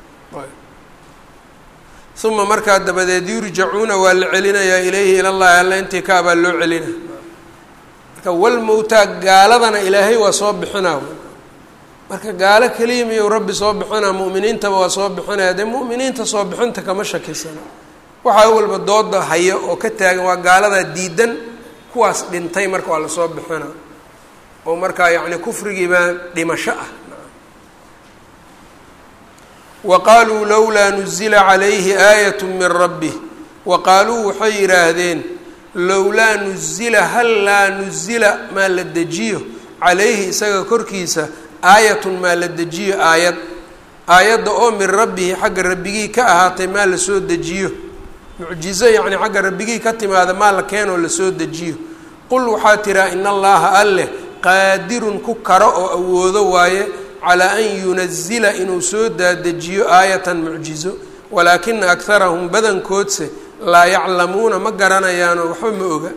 uma markaa dabadeed yurjacuuna waa la celinayaa ilayhi ilallahi alla intii kaabaa loo celina marka walmowtaa gaaladana ilaahay waa soo bixinaa marka gaalo keliya miyuu rabbi soo bixinaa mu'miniintaba waa soo bixinaya dee mu'miniinta soo bixinta kama shakisana waxaa walba dooda hayo oo ka taagan waa gaaladaa diidan kuwaas dhintay marka waa lasoo bixinaa oo markaa yacni kufrigiibaa dhimasho ah wa qaaluu lowlaa nuzila calayhi aayat min rabbih wa qaaluu waxay yidhaahdeen lowlaa nuzila hal laa nuzila maa la dejiyo calayhi isaga korkiisa aayatun maa la dejiyo aayad aayadda oo min rabbihi xagga rabbigii ka ahaatay maa la soo dejiyo mucjizo yacni xagga rabbigii ka timaada maa la keenoo lasoo dejiyo qul waxaa tiraa in allaha alleh qaadirun ku karo oo awoodo waaye calaa an yunazila inuu soo daadejiyo aayatan mucjizo walaakina akharahum badankoodse laa yaclamuuna ma garanayaanoo waxba ma oga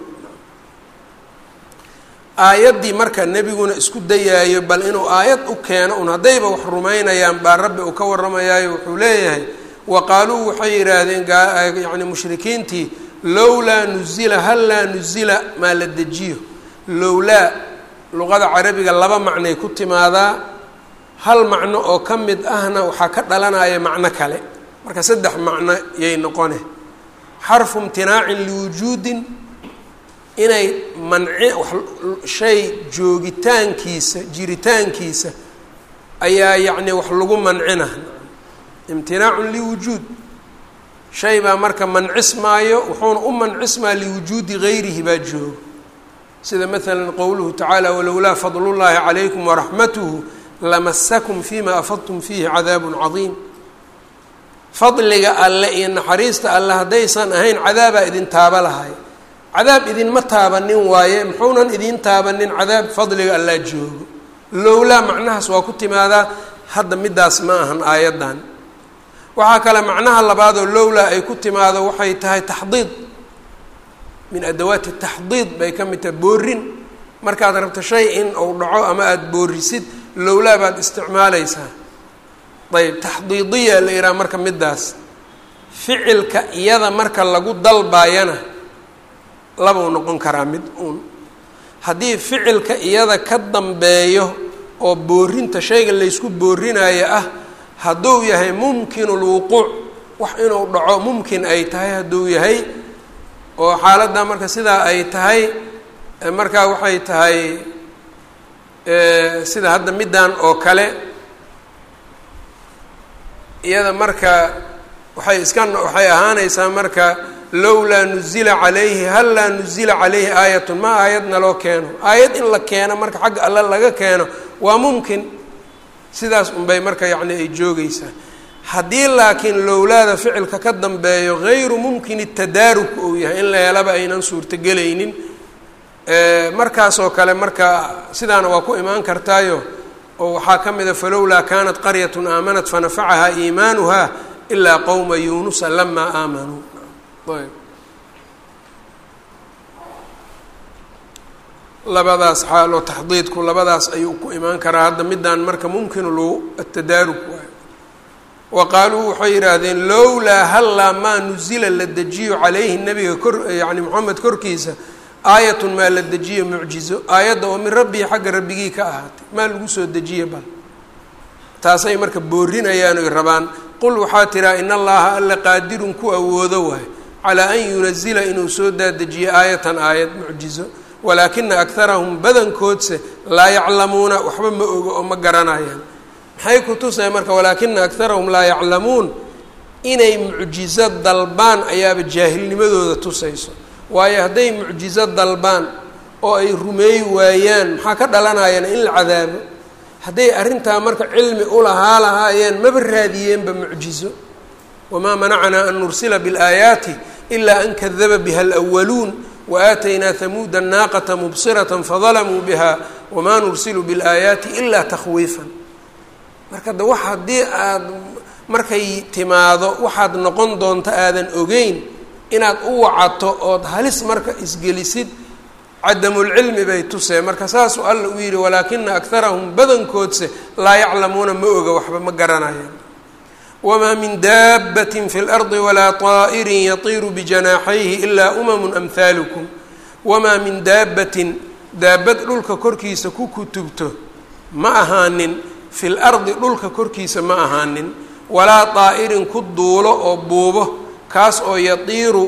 aayaddii marka nebiguna isku dayaayo bal inuu aayad u keeno un haddayba wax rumaynayaan baa rabbi uu ka warramayaayo wuxuu leeyahay wa qaaluu waxay yidhaahdeen yacni mushrikiintii lowlaa nuzila hal laa nuzila maa la dejiyo lowlaa luqada carabiga laba macnay ku timaadaa hal macno oo ka mid ahna waxaa ka dhalanaya macno kale marka saddex macno yay noqone xarfu imtinaacin liwujuudin inay manci shay joogitaankiisa jiritaankiisa ayaa yacni wax lagu mancina imtinaacun liwujuud shay baa marka mancismaayo wuxuuna u mancismaa liwujuudi gayrihi baa joogo sida maala qowluhu tacaala walowlaa fadlullaahi calaykum waraxmatuhu lamasakum fima afadtum fiihi cadaabun cadiim fadliga alle iyo naxariista alle haddaysan ahayn cadaabaa idin taaba lahay cadaab idinma taabanin waaye muxuunan idiin taabanin cadaab fadliga allaa joogo lowlaa macnahaas waa ku timaadaa hadda midaas ma ahan aayaddan waxaa kale macnaha labaadoo lowlaa ay ku timaado waxay tahay taxdiid min adawaati taxdiid bay ka mid tahay boorin markaad rabto shay in uu dhaco ama aada boorisid lowlaa baad isticmaalaysaa ayb taxdiidiya la yidhaha marka midaas ficilka iyada marka lagu dalbaayana labau noqon karaa mid uun haddii ficilka iyada ka dambeeyo oo boorinta shayga laysku boorinayo ah hadduu yahay mumkinu lwuquuc wax inuu dhaco mumkin ay tahay hadduu yahay oo xaaladda marka sidaa ay tahay markaa waxay tahay sida hadda middan oo kale iyada marka waxay iska waxay ahaanaysaa marka lowlaa nuzila calayhi hal laa nuzila calayhi aayatun ma aayadna loo keeno aayad in la keeno marka xagga alle laga keeno waa mumkin sidaas unbay marka yacni ay joogeysaa haddii laakiin lowlaada ficilka ka dambeeyo gayru mumkini tadaaruk uu yahay in la helaba aynan suurtogelaynin markaasoo kale marka sidaana waa ku imaan kartaayo oo waxaa ka mida falowlaa kanat qaryatun aamanat fanafacahaa iimaanuha ilaa qowma yuunusa lamaa aamanuu ayb labadaas xaalo taxdiidku labadaas ayuu ku imaan karaa hadda midaan marka mumkinu lu atadaarug waayo wa qaaluu waxay yidhaahdeen lowlaa hallaa maa nuzila la dejiyo calayhi nabiga kor yani moxamed korkiisa aayatun maa la dejiyo mucjizo aayadda oo min rabbihi xagga rabbigii ka ahaatay maa lagu soo dejiye bal taasay marka boorinayaan oy rabaan qul waxaa tiraa in allaha alla qaadirun ku awoodo waayo calaa an yunazila inuu soo daadejiyo aayatan aayad mucjizo walaakina akharahum badankoodse laa yaclamuuna waxba ma ogo oo ma garanayaan maxay ku tusay marka walaakina akharahum laa yaclamuun inay mucjizo dalbaan ayaaba jaahilnimadooda tusayso waayo hadday mucjizo dalbaan oo ay rumeey waayaan maxaa ka dhalanayana in la cadaabo hadday arrintaa marka cilmi ulahaa lahaayeen maba raadiyeenba mucjizo wamaa manacanaa an nursila biاlaayaati ilaa an kadaba biha alwaluun waaataynaa hamuuda naaqata mubsirata fadalamuu biha wamaa nursilu biاlaayaati ilaa takhwiifan marka de wax haddii aad markay timaado waxaad noqon doonto aadan ogeyn inaad u wacato ood halis marka isgelisid cadamulcilmi bay tusee marka saasuu alla u yidhi walaakina akharahum badankoodse laa yaclamuuna ma oga waxba ma garanayaan wamaa min daabbatin fi lardi walaa طaa'irin yatiiru bijanaaxayhi ilaa umamun amhaalukum wamaa min daabbatin daabad dhulka korkiisa ku kutubto ma ahaanin fi lardi dhulka korkiisa ma ahaanin walaa طaa'irin ku duulo oo buubo kaas oo yatiiru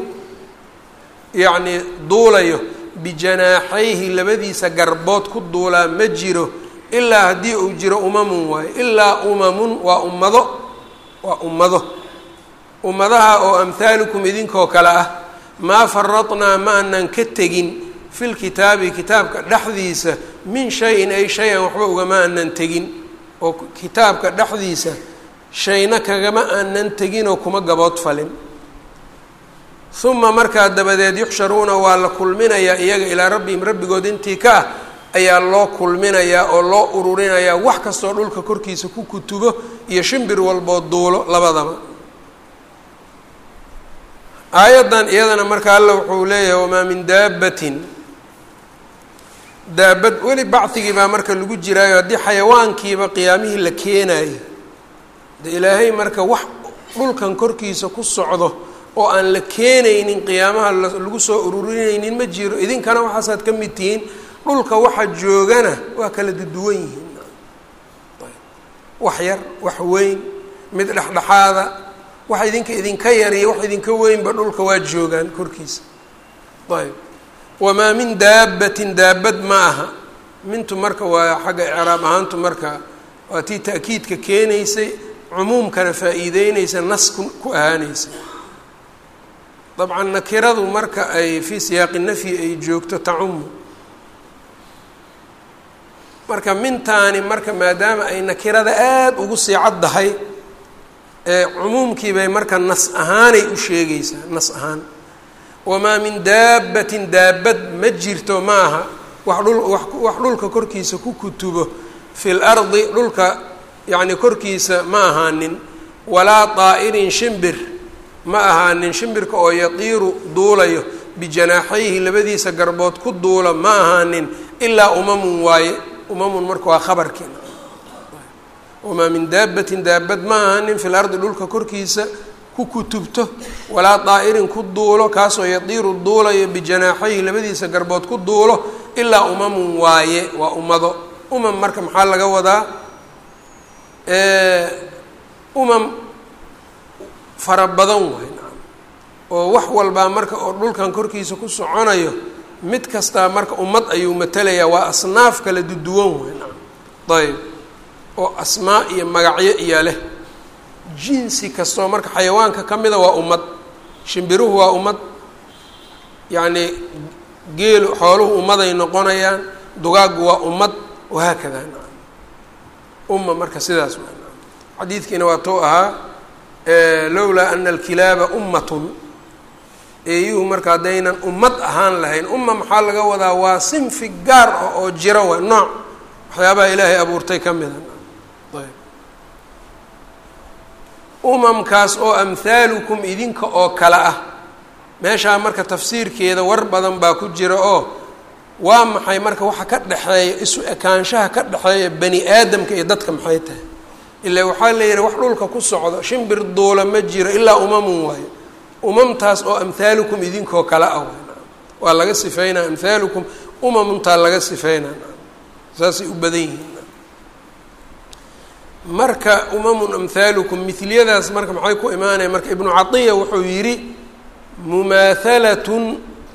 yacnii duulayo bijanaaxayhi labadiisa garbood ku duulaa ma jiro ilaa haddii uu jiro umamun waayo ilaa umamun waa ummado waa ummado ummadaha oo amhaalukum idinkoo kale ah maa faradnaa ma anan ka tegin fi lkitaabi kitaabka dhexdiisa min shayin ay shay-an waxba ugama anan tegin oo kitaabka dhexdiisa shayna kagama aanan teginoo kuma gabood falin uma markaa dabadeed yuxsharuuna waa la kulminayaa iyaga ilaa rabbihim rabbigood intii ka ah ayaa loo kulminayaa oo loo ururinayaa wax kastoo dhulka korkiisa ku kutubo iyo shimbir walboo duulo labadaba aayaddan iyadana marka alla wuxuu leeyahay wamaa min daabatin daabad weli bacdigii baa marka lagu jiraayo haddii xayawaankiiba qiyaamihii la keenaayo de ilaahay marka wax dhulkan korkiisa ku socdo oo aan la keenaynin qiyaamaha lagu soo ururinaynin ma jiro idinkana waxaasaad ka mid tihiin dhulka waxa joogana waa kala duduwan yihiin wax yar wax weyn mid dhexdhexaada wax idinka idinka yar iyo wax idinka weynba dhulka waa joogaan korkiisa ayb wamaa min daabatin daabad ma aha mintu marka waa xagga icraab ahaantu marka waa tii ta'kiidka keenaysay cumuumkana faa-iideynaysa nas ku ku ahaanaysa dabcan nakiradu marka ay fii siyaaqi nafyi ay joogto tacumu marka mintaani marka maadaama ay nakirada aada ugu sii caddahay ee cumuumkii bay marka nas ahaanay u sheegaysaa nas ahaan wamaa min daabatin daabad ma jirto ma aha wax dhul wax dhulka korkiisa ku kutubo fi lardi dhulka yacni korkiisa ma ahaanin walaa daa'irin shimbir ma ahaanin shimbirka oo yatiiru duulayo bijanaaxayhi labadiisa garbood ku duula ma ahaanin ilaa umamun waaye umamun marka waa khabarkii wamaa min daabatin daabad ma ahaanin fi lardi dhulka korkiisa ku kutubto walaa daa'irin ku duulo kaasoo yadiiru duulayo bijanaaxayhi labadiisa garbood ku duulo ilaa umamun waaye waa ummado umam marka maxaa laga wadaa umam fara badan waay nacam oo wax walbaa marka oo dhulkan korkiisa ku soconayo mid kastaa marka ummad ayuu matelayaa waa asnaaf kala duduwan waay nacam ayb oo asmaa iyo magacyo iyo leh jinsi kastoo marka xayawaanka ka mida waa ummad shimbiruhu waa ummad yacnii geelu xooluhu ummaday noqonayaan dugaaggu waa ummad wahaakada nacam umma marka sidaas waa nacam xadiidkiina waa tou ahaa lowlaa ana alkilaaba ummatun eeyuhu marka haddaynan ummad ahaan lahayn umma maxaa laga wadaa waa sinfi gaar ah oo jira waa nooc waxyaabaha ilaahay abuurtay ka mida ayb umamkaas oo amhaalukum idinka oo kale ah meeshaa marka tafsiirkeeda war badan baa ku jira oo waa maxay marka waxa ka dhexeeya isu ekaanshaha ka dhexeeya bani aadamka iyo dadka maxay tahay ilaa waxaa la yidhi wax dhulka ku socdo shimbir duula ma jiro ilaa umamun waayo umamtaas oo amhaalukum idinkoo kale ah waa laga sifeynaa amhaalukum umamuntaa laga sifeynaa saasay u badan yihiin marka umamun amhaalukum miliyadaas marka maxay ku imaanaya marka ibnu catiya wuxuu yidhi mumaathalatun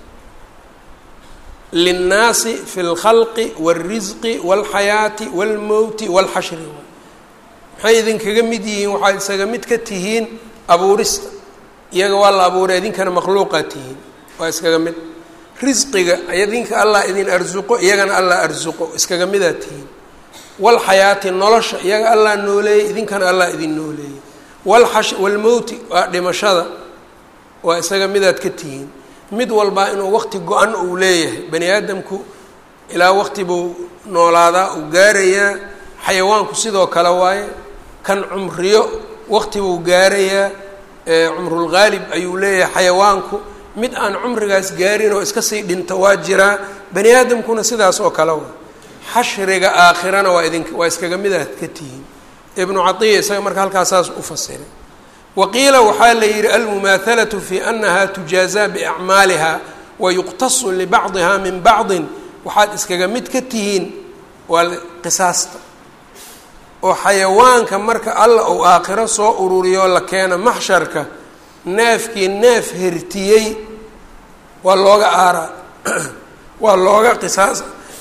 linnaasi fi اlkhalqi wاlrisqi wاlxayaati wاlmowti wاlxashri maxay idinkaga mid yihiin waxaad isaga mid ka tihiin abuurista iyaga waa la abuuray idinkana makhluuqaad tihiin waa iskaga mid risqiga idinka allah idin arsuqo iyagana allah arsuqo iskaga midaad tihiin walxayaati nolosha iyaga allah nooleeyey idinkana allah idin nooleeyey walxash walmowti waa dhimashada waa isaga midaad ka tihiin mid walbaa inuu waqti go-an uu leeyahay bani aadamku ilaa waqti buu noolaadaa uu gaarayaa xayawaanku sidoo kale waaye kan cumriyo waqti buu gaarayaa cumrulghaalib ayuu leeyahay xayawaanku mid aan cumrigaas gaarin oo iska sii dhinta waa jiraa bani aadamkuna sidaas oo kale waa xashriga aakhirana waa idink waa iskaga midaad ka tihiin ibnu catiya isaga marka halkaasaas u fasiray waqiila waxaa la yidhi almumaahalatu fi anaha tujaazaa biacmaaliha wa yuqtasu libacdiha min bacdin waxaad iskaga mid ka tihiin waa qisaasta oo xayawaanka marka alla uu aakhiro soo ururiyo la keena maxsharka neefkii neef hertiyey waa looga aaraa waa looga qisaas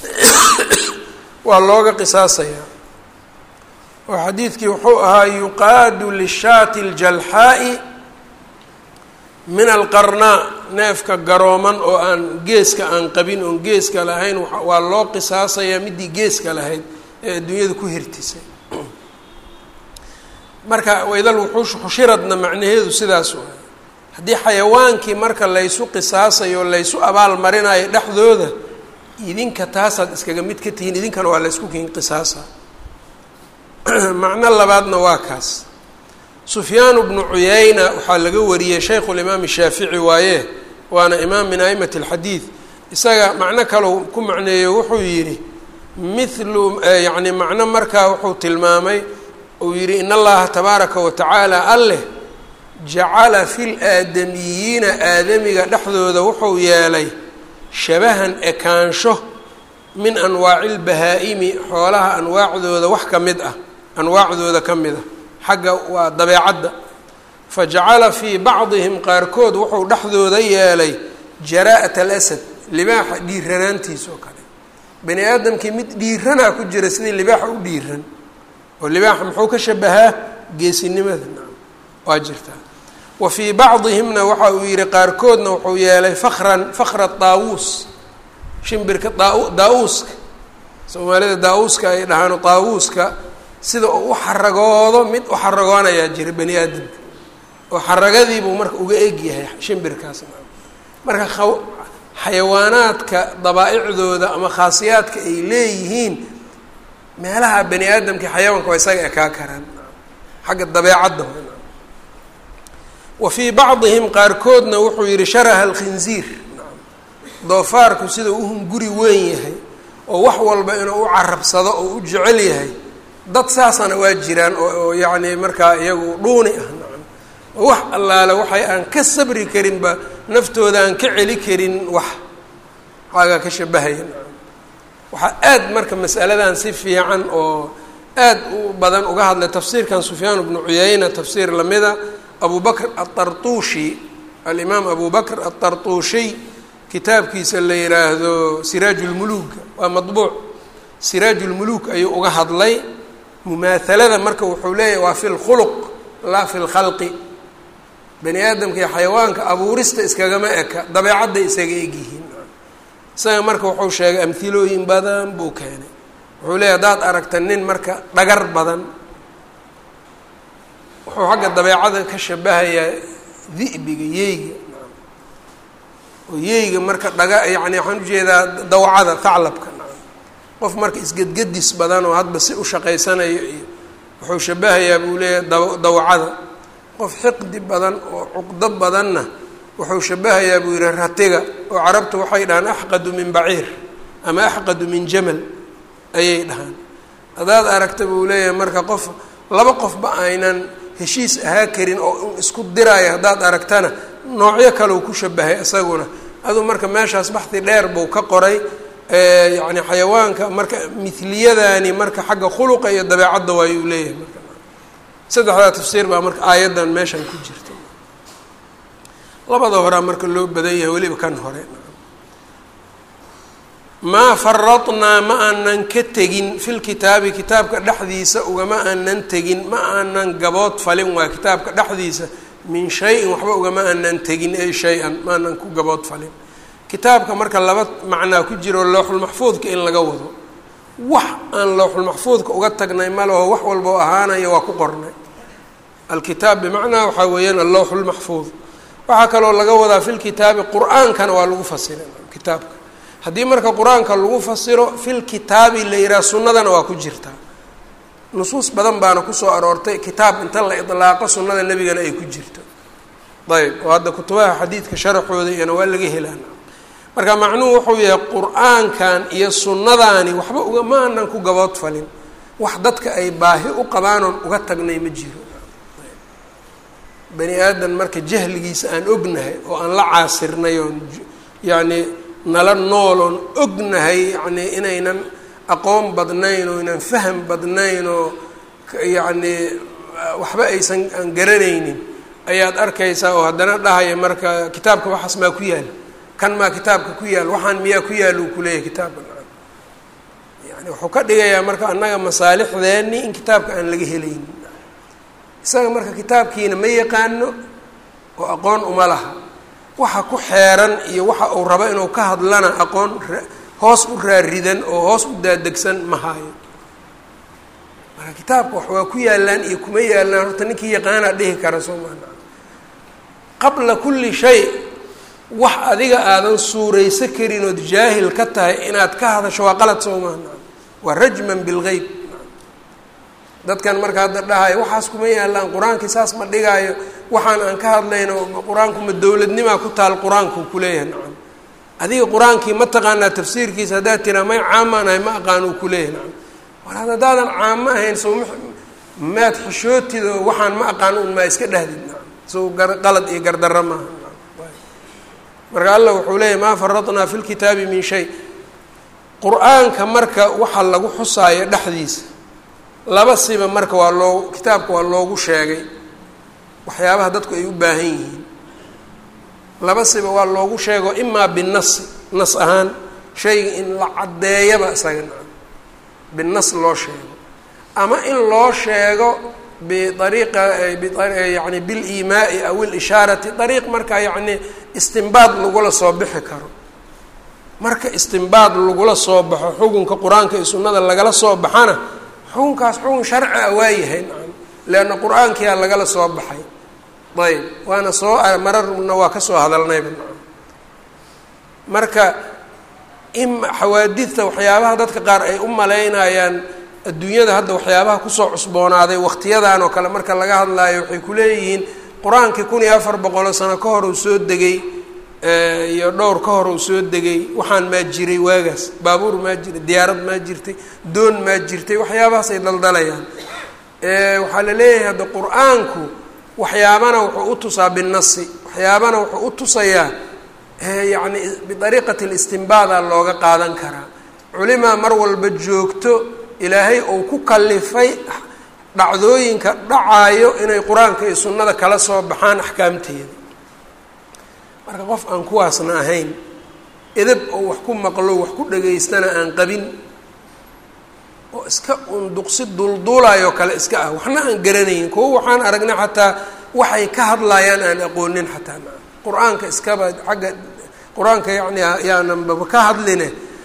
waa looga qisaasayaa oo xadiidkii wuxuu ahaa yuqaadu lishaati aljalxaa'i min alqarnaa neefka garooman oo aan geeska aan qabin oon geeska lahayn waa loo qisaasayaa midii geeska lahayd ee adduunyada ku hirtisay marka waydal wuxuush xushiradna macnaheedu sidaas waay haddii xayawaankii marka laysu qisaasayo laysu abaal marinayo dhexdooda idinka taasaad iskaga mid ka tihiin idinkana waa laysku kiin qisaasa macno labaadna waa kaas sufyaanu bnu cuyayna waxaa laga wariyey shaykhu limaam shaafici waaye waana imaam min aimati alxadiid isaga macno kalau ku macneeyo wuxuu yidhi mithlu yacni macno markaa wuxuu tilmaamay uu yidhi in allaha tabaaraka wa tacaala alleh jacala fi laadamiyiina aadamiga dhexdooda wuxuu yeelay shabahan ekaansho min anwaaci lbahaa-imi xoolaha anwaacdooda wax ka mid ah anwaacdooda ka mid ah xagga waa dabeecadda fa jacala fii bacdihim qaarkood wuxuu dhexdooda yeelay jaraa'at alasad libaaxa dhiiranaantiisa oo kale bani aadamkii mid dhiiranaa ku jira sidii libaaxa u dhiiran oo libaaxa muxuu ka shabahaa geesinimada nacam waa jirtaa wa fii bacdihimna waxa uu yihi qaarkoodna wuxuu yeelay fakran fakra daawuus shimbirka daa daa-uuska soomaalida daa-uuska ay dhahaan daawuuska sida uu u xaragoodo mid u xaragoonayaa jira bani aadamka oo xaragadiibuu marka uga egyahay shimbirkaas marka xayawaanaadka dabaa-icdooda ama khaasiyaadka ay leeyihiin meelaha bani aadamka xayawaanka waa isaga ekaa karaan xagga dabeecadda wa fii bacdihim qaarkoodna wuxuu yihi sharaha alkhinziir doofaarku sida u hunguri weyn yahay oo wax walba inuu u carabsado oo u jecel yahay dad saasana waa jiraan oo yacni markaa iyagu dhuuni ah nacam oo wax allaale waxay aan ka sabri karinba naftooda aan ka celi karin wax xaagaa ka shabahaya nacam waxaa aad marka masaladan si fiican oo aad u badan uga hadlay tafsiirkan sufyaan bnu cuyayna tafsiir lamida abu bakr aلطarطushi alimaam abu bakr aلطarطushiy kitaabkiisa la yihaahdo siraaj اlmuluka waa maطbuuc siraaj اlmuluk ayuu uga hadlay mumaahalada marka wuxuu leeyahy waa fi اlkhuluq laa fi اlkhalqi bani aadamka iyo xayawaanka abuurista iskagama eka dabeecadday isaga egyihiin isaga marka wuxuu sheegay amhilooyin badan buu keenay wuxuu leeyahy haddaad aragta nin marka dhagar badan wuxuu xagga dabeecada ka shabahayaa di'biga yeyga oo yeyga marka dhaga yacni waxaan ujeedaa dawcada thaclabka qof marka isgedgedis badan oo hadba si u shaqaysanayo iyo wuxuu shabahayaa buu leeyahay da dawcada qof xiqdi badan oo cuqdo badanna wuxuu shabahayaa buu yihi ratiga oo carabtu waxay dhahaan axqadu min baciir ama axqadu min jamal ayay dhahaan haddaad aragta buu leeyahay marka qof laba qofba aynan heshiis ahaa karin oo isku diraayo haddaad aragtana noocyo kaleu ku shabahay isaguna aduu marka meeshaas baxdi dheer buu ka qoray yacni xayawaanka marka miliyadani marka xagga khuluqa iyo dabeecadda waayuu leeyahay marka saddexdaa tafsiir baa marka aayaddan meeshan ku jirta labada horaa marka loo badan yahay weliba kan hore maa faradnaa ma aanan ka tegin fil kitaabi kitaabka dhexdiisa ugama aanan tegin ma aanan gabood falin waa kitaabka dhexdiisa min shay-in waxba ugama aanan tegin ay shay-an ma aanan ku gabood falin kitaabka marka laba macnaa ku jiro lowxulmaxfuudka in laga wado wax aan lowxulmaxfuudka uga tagnay ma leho wax walbao ahaanaya waa ku qornay alkitaab bimacnaa waxaa weeyaan allowxulmaxfuud waxaa kaloo laga wadaa fi lkitaabi qur-aankana waa lagu fasira kitaabka haddii marka qur-aanka lagu fasiro fil kitaabi la yidhaha sunnadana waa ku jirtaa nusuus badan baana kusoo aroortay kitaab inta la idlaaqo sunnada nebigana ay ku jirto ayb oo hadda kutubaha xadiidka sharaxooda iyana waa laga helaan marka macnuhu wuxuu yahay qur-aankan iyo sunnadaani waxba uga ma aanan ku gabood falin wax dadka ay baahi u qabaanoon uga tagnay ma jiro bani aadan marka jahligiisa aan ognahay oo aan la caasirnay oon yacni nala nooloon ognahay yacni inaynan aqoon badnayn oo inan faham badnayn oo yacni waxba aysan aan garanaynin ayaad arkaysaa oo haddana dhahaya marka kitaabka waxaas maa ku yaal kan maa kitaabka ku yaal waxaan miyaa ku yaal uu kuleeyahay kitaabka yani wuxuu ka dhigayaa marka annaga masaalixdeeni in kitaabka aan laga helaynin isaga marka kitaabkiina ma yaqaano oo aqoon uma laha waxa ku xeeran iyo waxa uu rabo inuu ka hadlana aqoon hoos u raaridan oo hoos u daadegsan ma haayo marka kitaabka wax waa ku yaalaan iyo kuma yaalaan horta ninkii yaqaanaa dhihi kara soo maana qabla kulli shay wax adiga aadan suurayso karin ood jaahil ka tahay inaad ka hadasho waa qalad soo maana waa rajman bilgeyb dadkan marka hadda dhahayo waxaas kuma yaalaan qur-aankii saas ma dhigaayo waxaan aan ka hadlayno qur-aanku ma dowladnimaa ku taal qur-aanku kuleeyahay nacam adiga qur-aankii ma taqaanaa tafsiirkiisa haddaad tiraa may caamaanahay ma aqaan uu kuleeyahay nacam war haddaadan caamo ahayn sow maad xishootido waxaan ma aqaan un maa iska dhahdid nacam sow qalad iyo gardarro maaha marka allah wuxuu leeyahy maa faradnaa fi lkitaabi min shay qur-aanka marka waxa lagu xusaayo dhexdiisa laba siba marka waa loo kitaabka waa loogu sheegay waxyaabaha dadku ay u baahan yihiin laba siba waa loogu sheego imaa binasi nas ahaan shayga in la caddeeyaba isaga nacam binas loo sheego ama in loo sheego biariiqa yani biliimaai aw ilishaarati dariiq marka yacni istimbaad lagula soo bixi karo marka istimbaad lagula soo baxo xukunka qur-aanka iyo sunnada lagala soo baxana xukunkaas xukun sharci a waayahay nacam leanna qur-aankiyaa lagala soo baxay ayb waana soo mararna waa kasoo hadalnayba nacam marka in xawaadidta waxyaabaha dadka qaar ay u malaynayaan adduunyada hadda waxyaabaha kusoo cusboonaaday waqtiyadan oo kale marka laga hadlaayo waxay kuleeyihiin qur-aankii kun iyo afar boqoloo sano ka hor uu soo degay iyo dhowr ka hor uu soo degay waxaan maa jiray waagaas baabuur maa jiray diyaarad maa jirtay doon maa jirtay waxyaabahaas ay daldalayaan waxaa la leeyahay hadda qur-aanku waxyaabana wuxuu u tusaa binasi waxyaabana wuxuu u tusayaa yacni biariiqati listinbaada looga qaadan karaa culimaa mar walba joogto ilaahay uu ku kalifay dhacdooyinka dhacaayo inay qur-aanka iyo sunnada kala soo baxaan axkaamteeda marka qof aan kuwaasna ahayn edab oo wax ku maqlo wax ku dhageystana aan qabin oo iska unduqsi dulduulaayoo kale iska ah waxna aan garanaynin kuwo waxaan aragnay xataa waxay ka hadlayaan aan aqoonin xataa qur-aanka iskaba xagga qur-aanka yacni yaananbaba ka hadline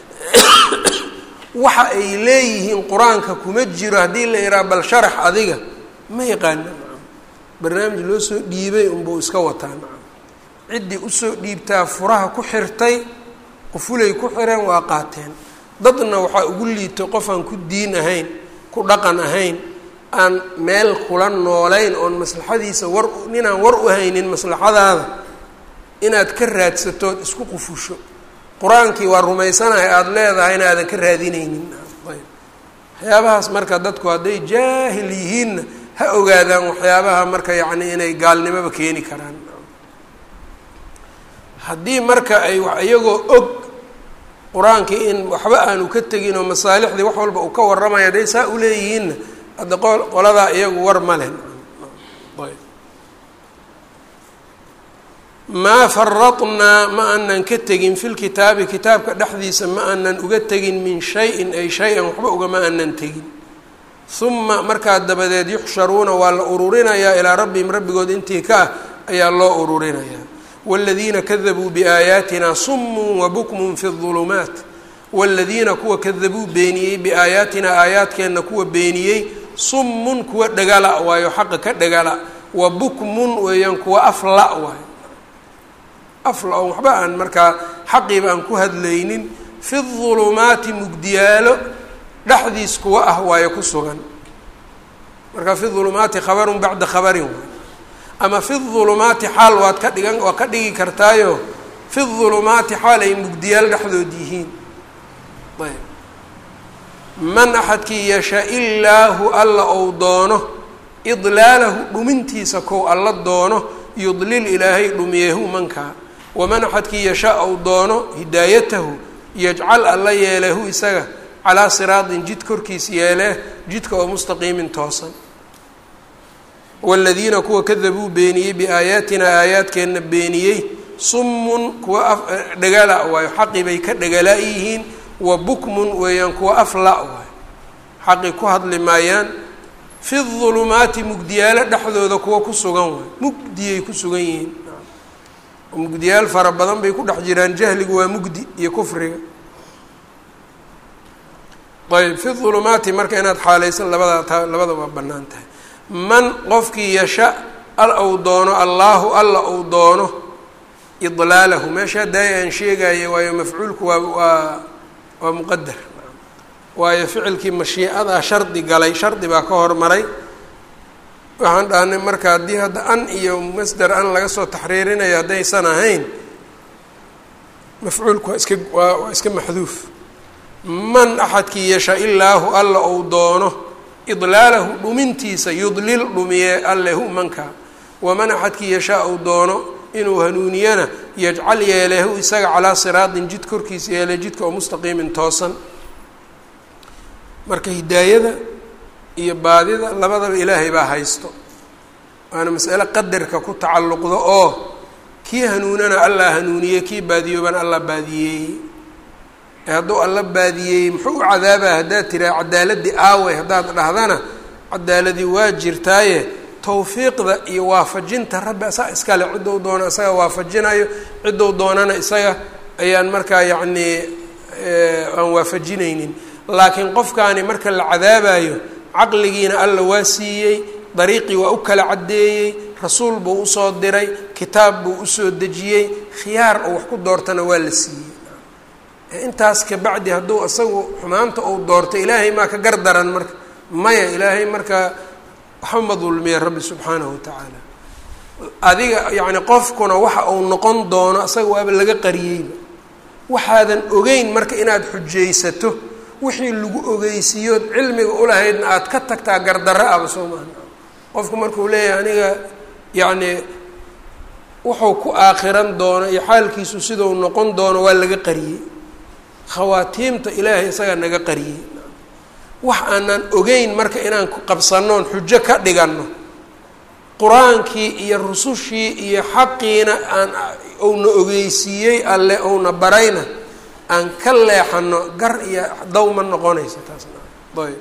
waxa ay leeyihiin qur-aanka kuma jiro haddii la yidhaha bal sharax adiga ma yaqaana nacam barnaamij loo soo dhiibay unbuu iska wataa nacam ciddii usoo dhiibtaa furaha ku xirtay qufulay ku xireen waa qaateen dadna waxaa ugu liito qof aan ku diin ahayn ku dhaqan ahayn aan meel kula noolayn oon maslaxadiisa war ninaan war u haynin maslaxadaada inaad ka raadsatood isku qufusho qur-aankii waa rumaysanahay aada leedahay in aadan ka raadinaynin ayb waxyaabahaas marka dadku hadday jaahil yihiinna ha ogaadaan waxyaabaha marka yacni inay gaalnimoba keeni karaan haddii marka ay iyagoo og qur-aankii in waxba aanu ka tegin oo masaalixdii wax walba uu ka warramaya hadday saa uleeyihiinna hadda qo qoladaa iyagu war ma leh ayb maa faradnaa ma aanan ka tegin fi lkitaabi kitaabka dhexdiisa ma aanan uga tegin min shayin ay shay-an waxba ugama aanan tegin uma markaa dabadeed yuxsharuuna waa la ururinayaa ilaa rabbihim rabbigood intii ka ah ayaa loo ururinayaa wاladiina kadabuu biaayaatina sumun wabukmun fi الظulumaat wاladiina kuwa kadabuu beeniyey biaayaatina aayaadkeenna kuwa beeniyey sumun kuwa dhagala waayo xaqa ka dhagala wa bukmun weeyaan kuwa afla waayo afla oo waxba aan markaa xaqiiba aan ku hadlaynin fi الظulumaati mugdiyaalo dhexdiis kuwa ah waayo ku sugan marka fi ظulumaati khabarun bacda khabarin waay ama fi ظulumaati xaal waad ka dhigan waa ka dhigi kartaayo fi ظulumaati xaal ay mugdiyaal dhexdood yihiin ayb man axadkii yasha ilaahu alla ou doono idlaalahu dhumintiisa kow alla doono yudlil ilaahay dhumiyehu mankaa waman axadkii yasha ou doono hidaayatahu yajcal alla yeelehu isaga calaa siraatin jid korkiis yeelee jidka oo mustaqiimin toosan wاladiina kuwa kadabuu beeniyey biaayaatina aayaadkeenna beeniyey summun kuwa dhagala waayo xaqi bay ka dhagala yihiin wa bukmun weeyaan kuwa afla waayo xaqi ku hadli maayaan fi ظulumaati mugdiyaalo dhexdooda kuwa ku sugan waayo mugdiyay ku sugan yihiin mugdiyaal fara badan bay ku dhex jiraan jahligu waa mugdi iyo kufriga ayb fi ظulumaati marka inaad xaalaysan labada ta labada waa banaan tahay man qofkii yasha al ou doono allaahu alla ou doono idlaalahu meesha daaya aan sheegaayo waayo mafcuulku waa waa waa muqadar waayo ficilkii mashiicadaa shardi galay shardi baa ka hormaray waxaan dhahnay marka haddii hadda an iyo masder an laga soo taxriirinayo haddaysan ahayn mafcuulku waa iska waa waa iska maxduuf man axadkii yasha ilaahu alla ou doono idlaalahu dhumintiisa yudlil dhumiye alle hu manka waman axadkii yashaa ou doono inuu hanuuniyana yajcal yeelehu isaga calaa siraatin jid korkiisa yeele jidka oo mustaqiimin toosan marka hidaayada iyo baadida labadaba ilaahay baa haysto waana mas'ale qadarka ku tacalluqdo oo kii hanuunana allah hanuuniyey kii baadiyoobana allah baadiyeeyey ee hadduu alla baadiyeeyey muxuu u cadaabaa haddaad tiraa cadaaladii aaway haddaad dhahdana cadaaladii waa jirtaaye tawfiiqda iyo waafajinta rabbi asaa iskale ciddou doono isaga waafajinayo ciddou doonana isaga ayaan markaa yacnii aan waafajinaynin laakiin qofkaani marka la cadaabayo caqligiina alla waa siiyey dariiqii waa u kala caddeeyey rasuul buu usoo diray kitaab buu usoo dejiyey khiyaar oo wax ku doortana waa la siiyey intaas kabacdi hadduu isagu xumaanta uu doorto ilaahay maa ka gar daran marka maya ilaahay marka waxba ma dulmiya rabbi subxaanahu watacaala adiga yacni qofkuna waxa uu noqon doono isaga waaba laga qariyeyba waxaadan ogeyn marka inaad xujaysato wixii lagu ogeysiiyood cilmiga ulahaydna aada ka tagtaa gardarro aba soo maaha qofku markuu leeyahay aniga yacni wuxuu ku aakhiran doono iyo xaalkiisu sidau noqon doono waa laga qariyey khawaatiimta ilaahay isagaa naga qariyey wax aanan ogeyn marka inaan qabsanoon xujo ka dhiganno qur-aankii iyo rusushii iyo xaqiina aan ouna ogeysiiyey alle ouna barayna aan ka leexano gar iyo daw ma noqonaysa taasna ayb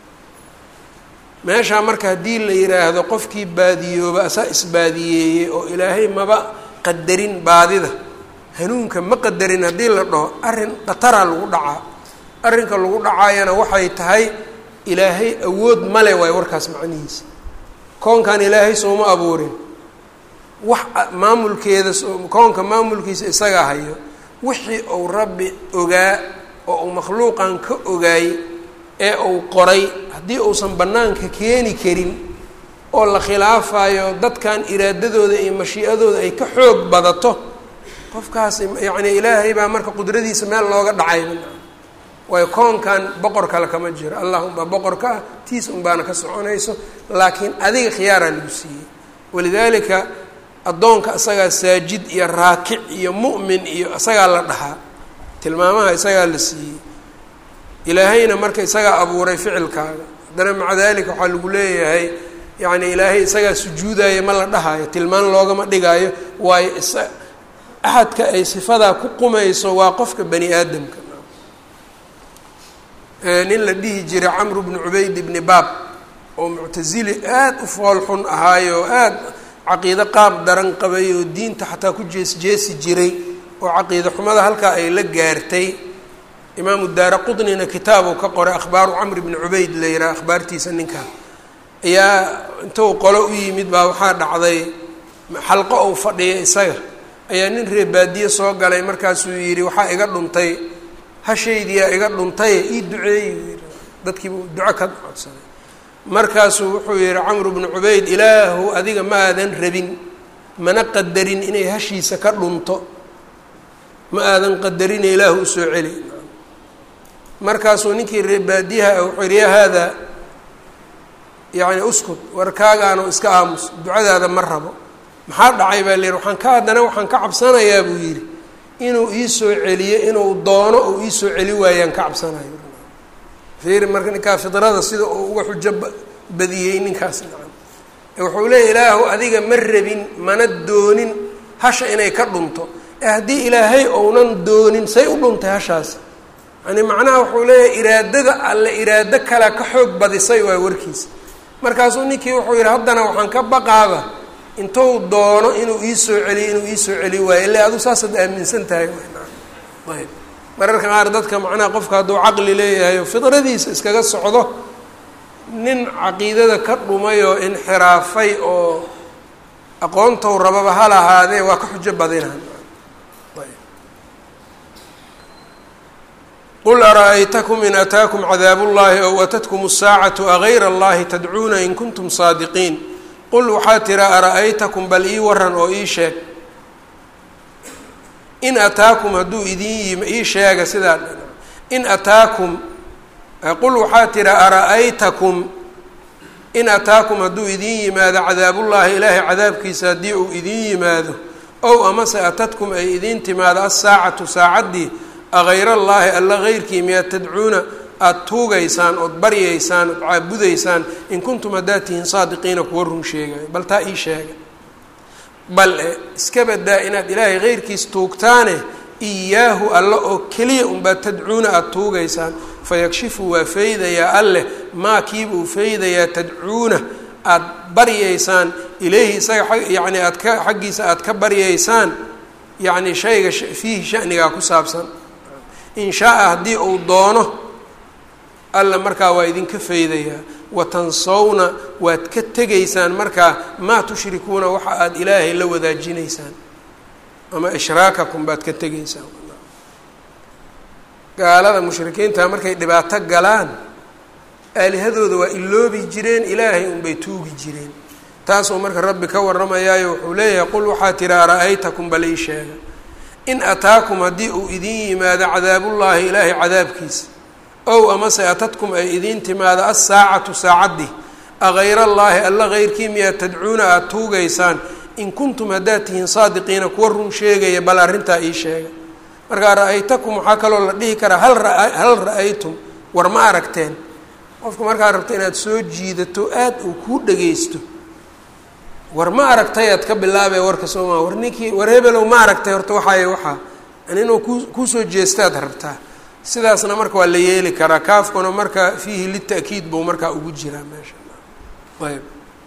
meeshaa marka haddii la yidhaahdo qofkii baadiyooba asaa isbaadiyeeyey oo ilaahay maba qadarin baadida hanuunka ma qadarin haddii la dhaho arrin khataraa lagu dhacaa arrinka lagu dhacaayana waxay tahay ilaahay awood male waay warkaas macnihiisa koonkan ilaahay sooma abuurin wax maamulkeeda koonka maamulkiisa isagaa hayo wixii uu rabbi ogaa oo uu makhluuqan ka ogaay ee uu qoray haddii uusan bannaanka keeni karin oo la khilaafayo dadkan iraadadooda iyo mashii'adooda ay ka xoog badato qofkaas yacni ilaahay baa marka qudradiisa meel looga dhacay waayo koonkan boqor kale kama jiro allah unbaa boqorka ah tiis unbaana ka soconayso laakiin adiga khiyaaraa lagu siiyey walidaalika addoonka isagaa saajid iyo raakic iyo mu'min iyo isagaa la dhahaa tilmaamaha isagaa la siiyey ilaahayna marka isagaa abuuray ficilkaaga haddana maca dalika waxaa lagu leeyahay yacni ilaahay isagaa sujuudaya ma la dhahayo tilmaan loogama dhigaayo waayo isa axadka ay sifadaa ku qumayso waa qofka bani aadamka nin la dhihi jiray camru bnu cubayd ibni baab oo muctasili aada u fool xun ahaayo aada caqiido qaab daran qabay oo diinta xataa ku jees jeesi jiray oo caqiida xumada halkaa ay la gaartay imaamu daara qudnina kitaabuu ka qoray akhbaaru camr bni cubayd la yidhaha akhbaartiisa ninkaa ayaa intuu qolo u yimid baa waxaa dhacday xalqo ou fadhiya isaga ayaa nin reer baadiye soo galay markaasuu yidhi waxaa iga dhuntay hashaydiyaa iga dhuntaye ii duceeyi yii dadkiibu duco ka codsaday markaasuu wuxuu yihi camru bnu cubayd ilaahu adiga ma aadan rabin mana qadarin inay hashiisa ka dhunto ma aadan qadarine ilaahu usoo celi markaasuu ninkii reer baadiyaha wuxuu yihi ya haadaa yacni uskut warkaagaano iska aamus ducadaada ma rabo maxaa dhacay baa la yihi waxaan ka haddana waxaan ka cabsanayaa buu yidhi inuu iisoo celiyo inuu doono uu iisoo celi waayaan ka cabsanayo fiiri marka ninkaa fidrada sida uu uga xujo badiyey ninkaas nacan wuxuu leeya ilaahu adiga ma rabin mana doonin hasha inay ka dhunto ee haddii ilaahay ounan doonin say u dhuntay hashaas yani macnaha wuxuu leeyahay iraadada alle iraado kale ka xoog badisay waa warkiisa markaasuu ninkii wuxuu yidhi haddana waxaan ka baqaaba intuu doono inuu iisoo celiyo inuu iisoo celi waayo illa aduu saasaad aaminsan tahay ayb mararka qaar dadka macnaha qofka hadduu caqli leeyahay oo fidradiisa iskaga socdo nin caqiidada ka dhumay oo inxiraafay oo aqoontou rababa ha lahaadee waa ka xujo badinaan qul ara-aytakum in ataakum cadaabu llahi ow atatkum asaacatu agayra allahi tadcuuna in kuntum saadiqiin qul waxaa tira ara-aytakum bal ii waran oo ii sheeg in ataakum hadduu idin ii sheega sidaa in ataakum qul waxaa tira ara-aytakum in ataakum hadduu idin yimaado cadaabullaahi ilaahay cadaabkiisa haddii uu idin yimaado ow amase atadkum ay idiin timaado assaacatu saacaddii agayra allaahi alla heyrkii miyaad tadcuuna aada tuugaysaan ood baryaysaan ood caabudaysaan in kuntum haddaad tihiin saadiqiina kuwa run sheegayo bal taa ii sheega bal e iska badaa inaad ilaahay heyrkiis tuugtaane iyaahu alla oo keliya unbaad tadcuuna aada tuugaysaan fayakshifu waa feydayaa alleh maa kiibuu feydayaa tadcuuna aada baryaysaan ilayhi isaga yacni aad ka xaggiisa aada ka baryaysaan yacni shayga fiihi shanigaa ku saabsan in shaa-a haddii uu doono alla markaa waa idinka feydayaa watansawna waad ka tegaysaan markaa maa tushrikuuna waxa aada ilaahay la wadaajinaysaan ama ishraakakum baad ka tegaysaan gaalada mushrikiinta markay dhibaato galaan aalihadooda waa iloobi jireen ilaahay unbay tuugi jireen taasuu marka rabbi ka warramayaayo wuxuu leeyahay qul waxaa tiri ara-aytakum bal ii sheega in ataakum haddii uu idin yimaado cadaabullaahi ilaahay cadaabkiisa ow amase atadkum ay idiin timaado assaacatu saacaddii agayra allaahi alla heyrkii miyaad tadcuuna aada tuugaysaan in kuntum haddaad tihiin saadiqiina kuwa run sheegaya bal arrintaa ii sheega markaa ra-aytakum waxaa kaloo la dhihi karaa hal ra- hal ra-aytum war ma aragteen qofka markaa rabto inaad soo jiidato aada uu kuu dhagaysto war ma aragtay aad ka bilaabee warka sooma war ninkii war hebelow ma aragtay horta waxaayo waxaa an inuu ku kuusoo jeestaad rabtaa sidaasna marka waa la yeeli karaa kaafkuna marka fiihi lita'kiid buu markaa ugu jiraa meesha ayb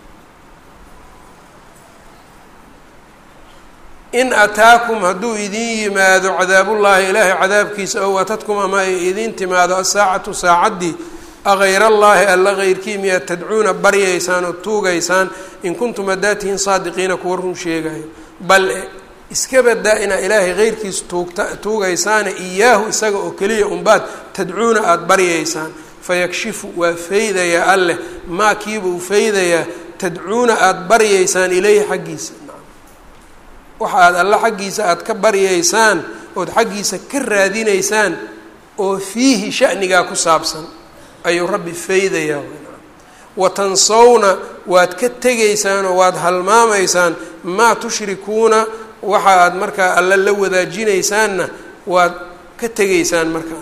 in ataakum hadduu idin yimaado cadaabullaahi ilaahay cadaabkiisa ow atadkum ama ay idiin timaado asaacatu saacaddii agayr allaahi alla heyrkii miyaad tadcuuna baryaysaan oo tuugaysaan in kuntum haddaad tihiin saadiqiina kuwa run sheegayo bal iska badaa inaa ilaahay heyrkiis tuugta tuugaysaane iyaahu isaga oo keliya unbaad tadcuuna aada baryaysaan fayakshifu waa feydayaa alleh maa kiibuu feydayaa tadcuuna aada baryaysaan ileyhi xaggiisa waxa aad alla xaggiisa aada ka baryaysaan ood xaggiisa ka raadinaysaan oo fiihi shanigaa ku saabsan ayuu rabbi feydayaa watansawna waad ka tegaysaan oo waad halmaamaysaan maa tushrikuuna waxa aad markaa alla la wadaajinaysaanna waad ka tegaysaan markaa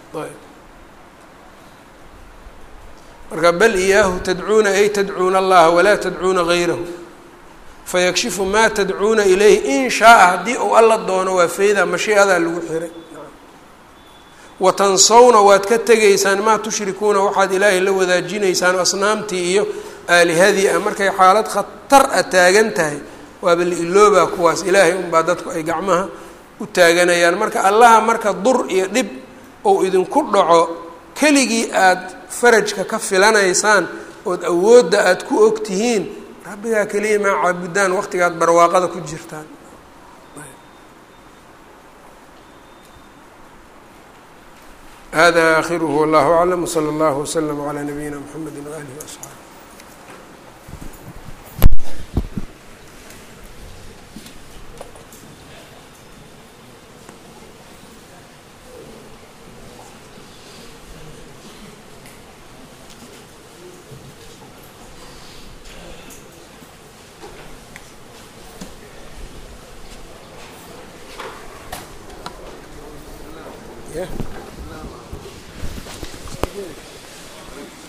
marka bal iyaahu tadcuuna ay tadcuuna allaha walaa tadcuuna gayrahu fayakshifu maa tadcuuna ilayhi in shaaa haddii uu alla doono waa feyda mashiicadaa lagu xiray watansawna waad ka tegaysaan maa tushrikuuna waxaad ilaahay la wadaajinaysaan asnaamtii iyo aalihadii ah markay xaalad khatar a taagan tahay waaba la iloobaa kuwaas ilaahay unbaa dadku ay gacmaha u taaganayaan marka allaha marka dur iyo dhib ou idinku dhaco keligii aada farajka ka filanaysaan ood awoodda aada ku og tihiin rabbigaa keliya maa caabudaan waqtigaad barwaaqada ku jirtaan hada akhiruhu wallahu aclam wsala allahu waslama calaa nabiyina mxamedi waaalihi waasxaabi Yeah.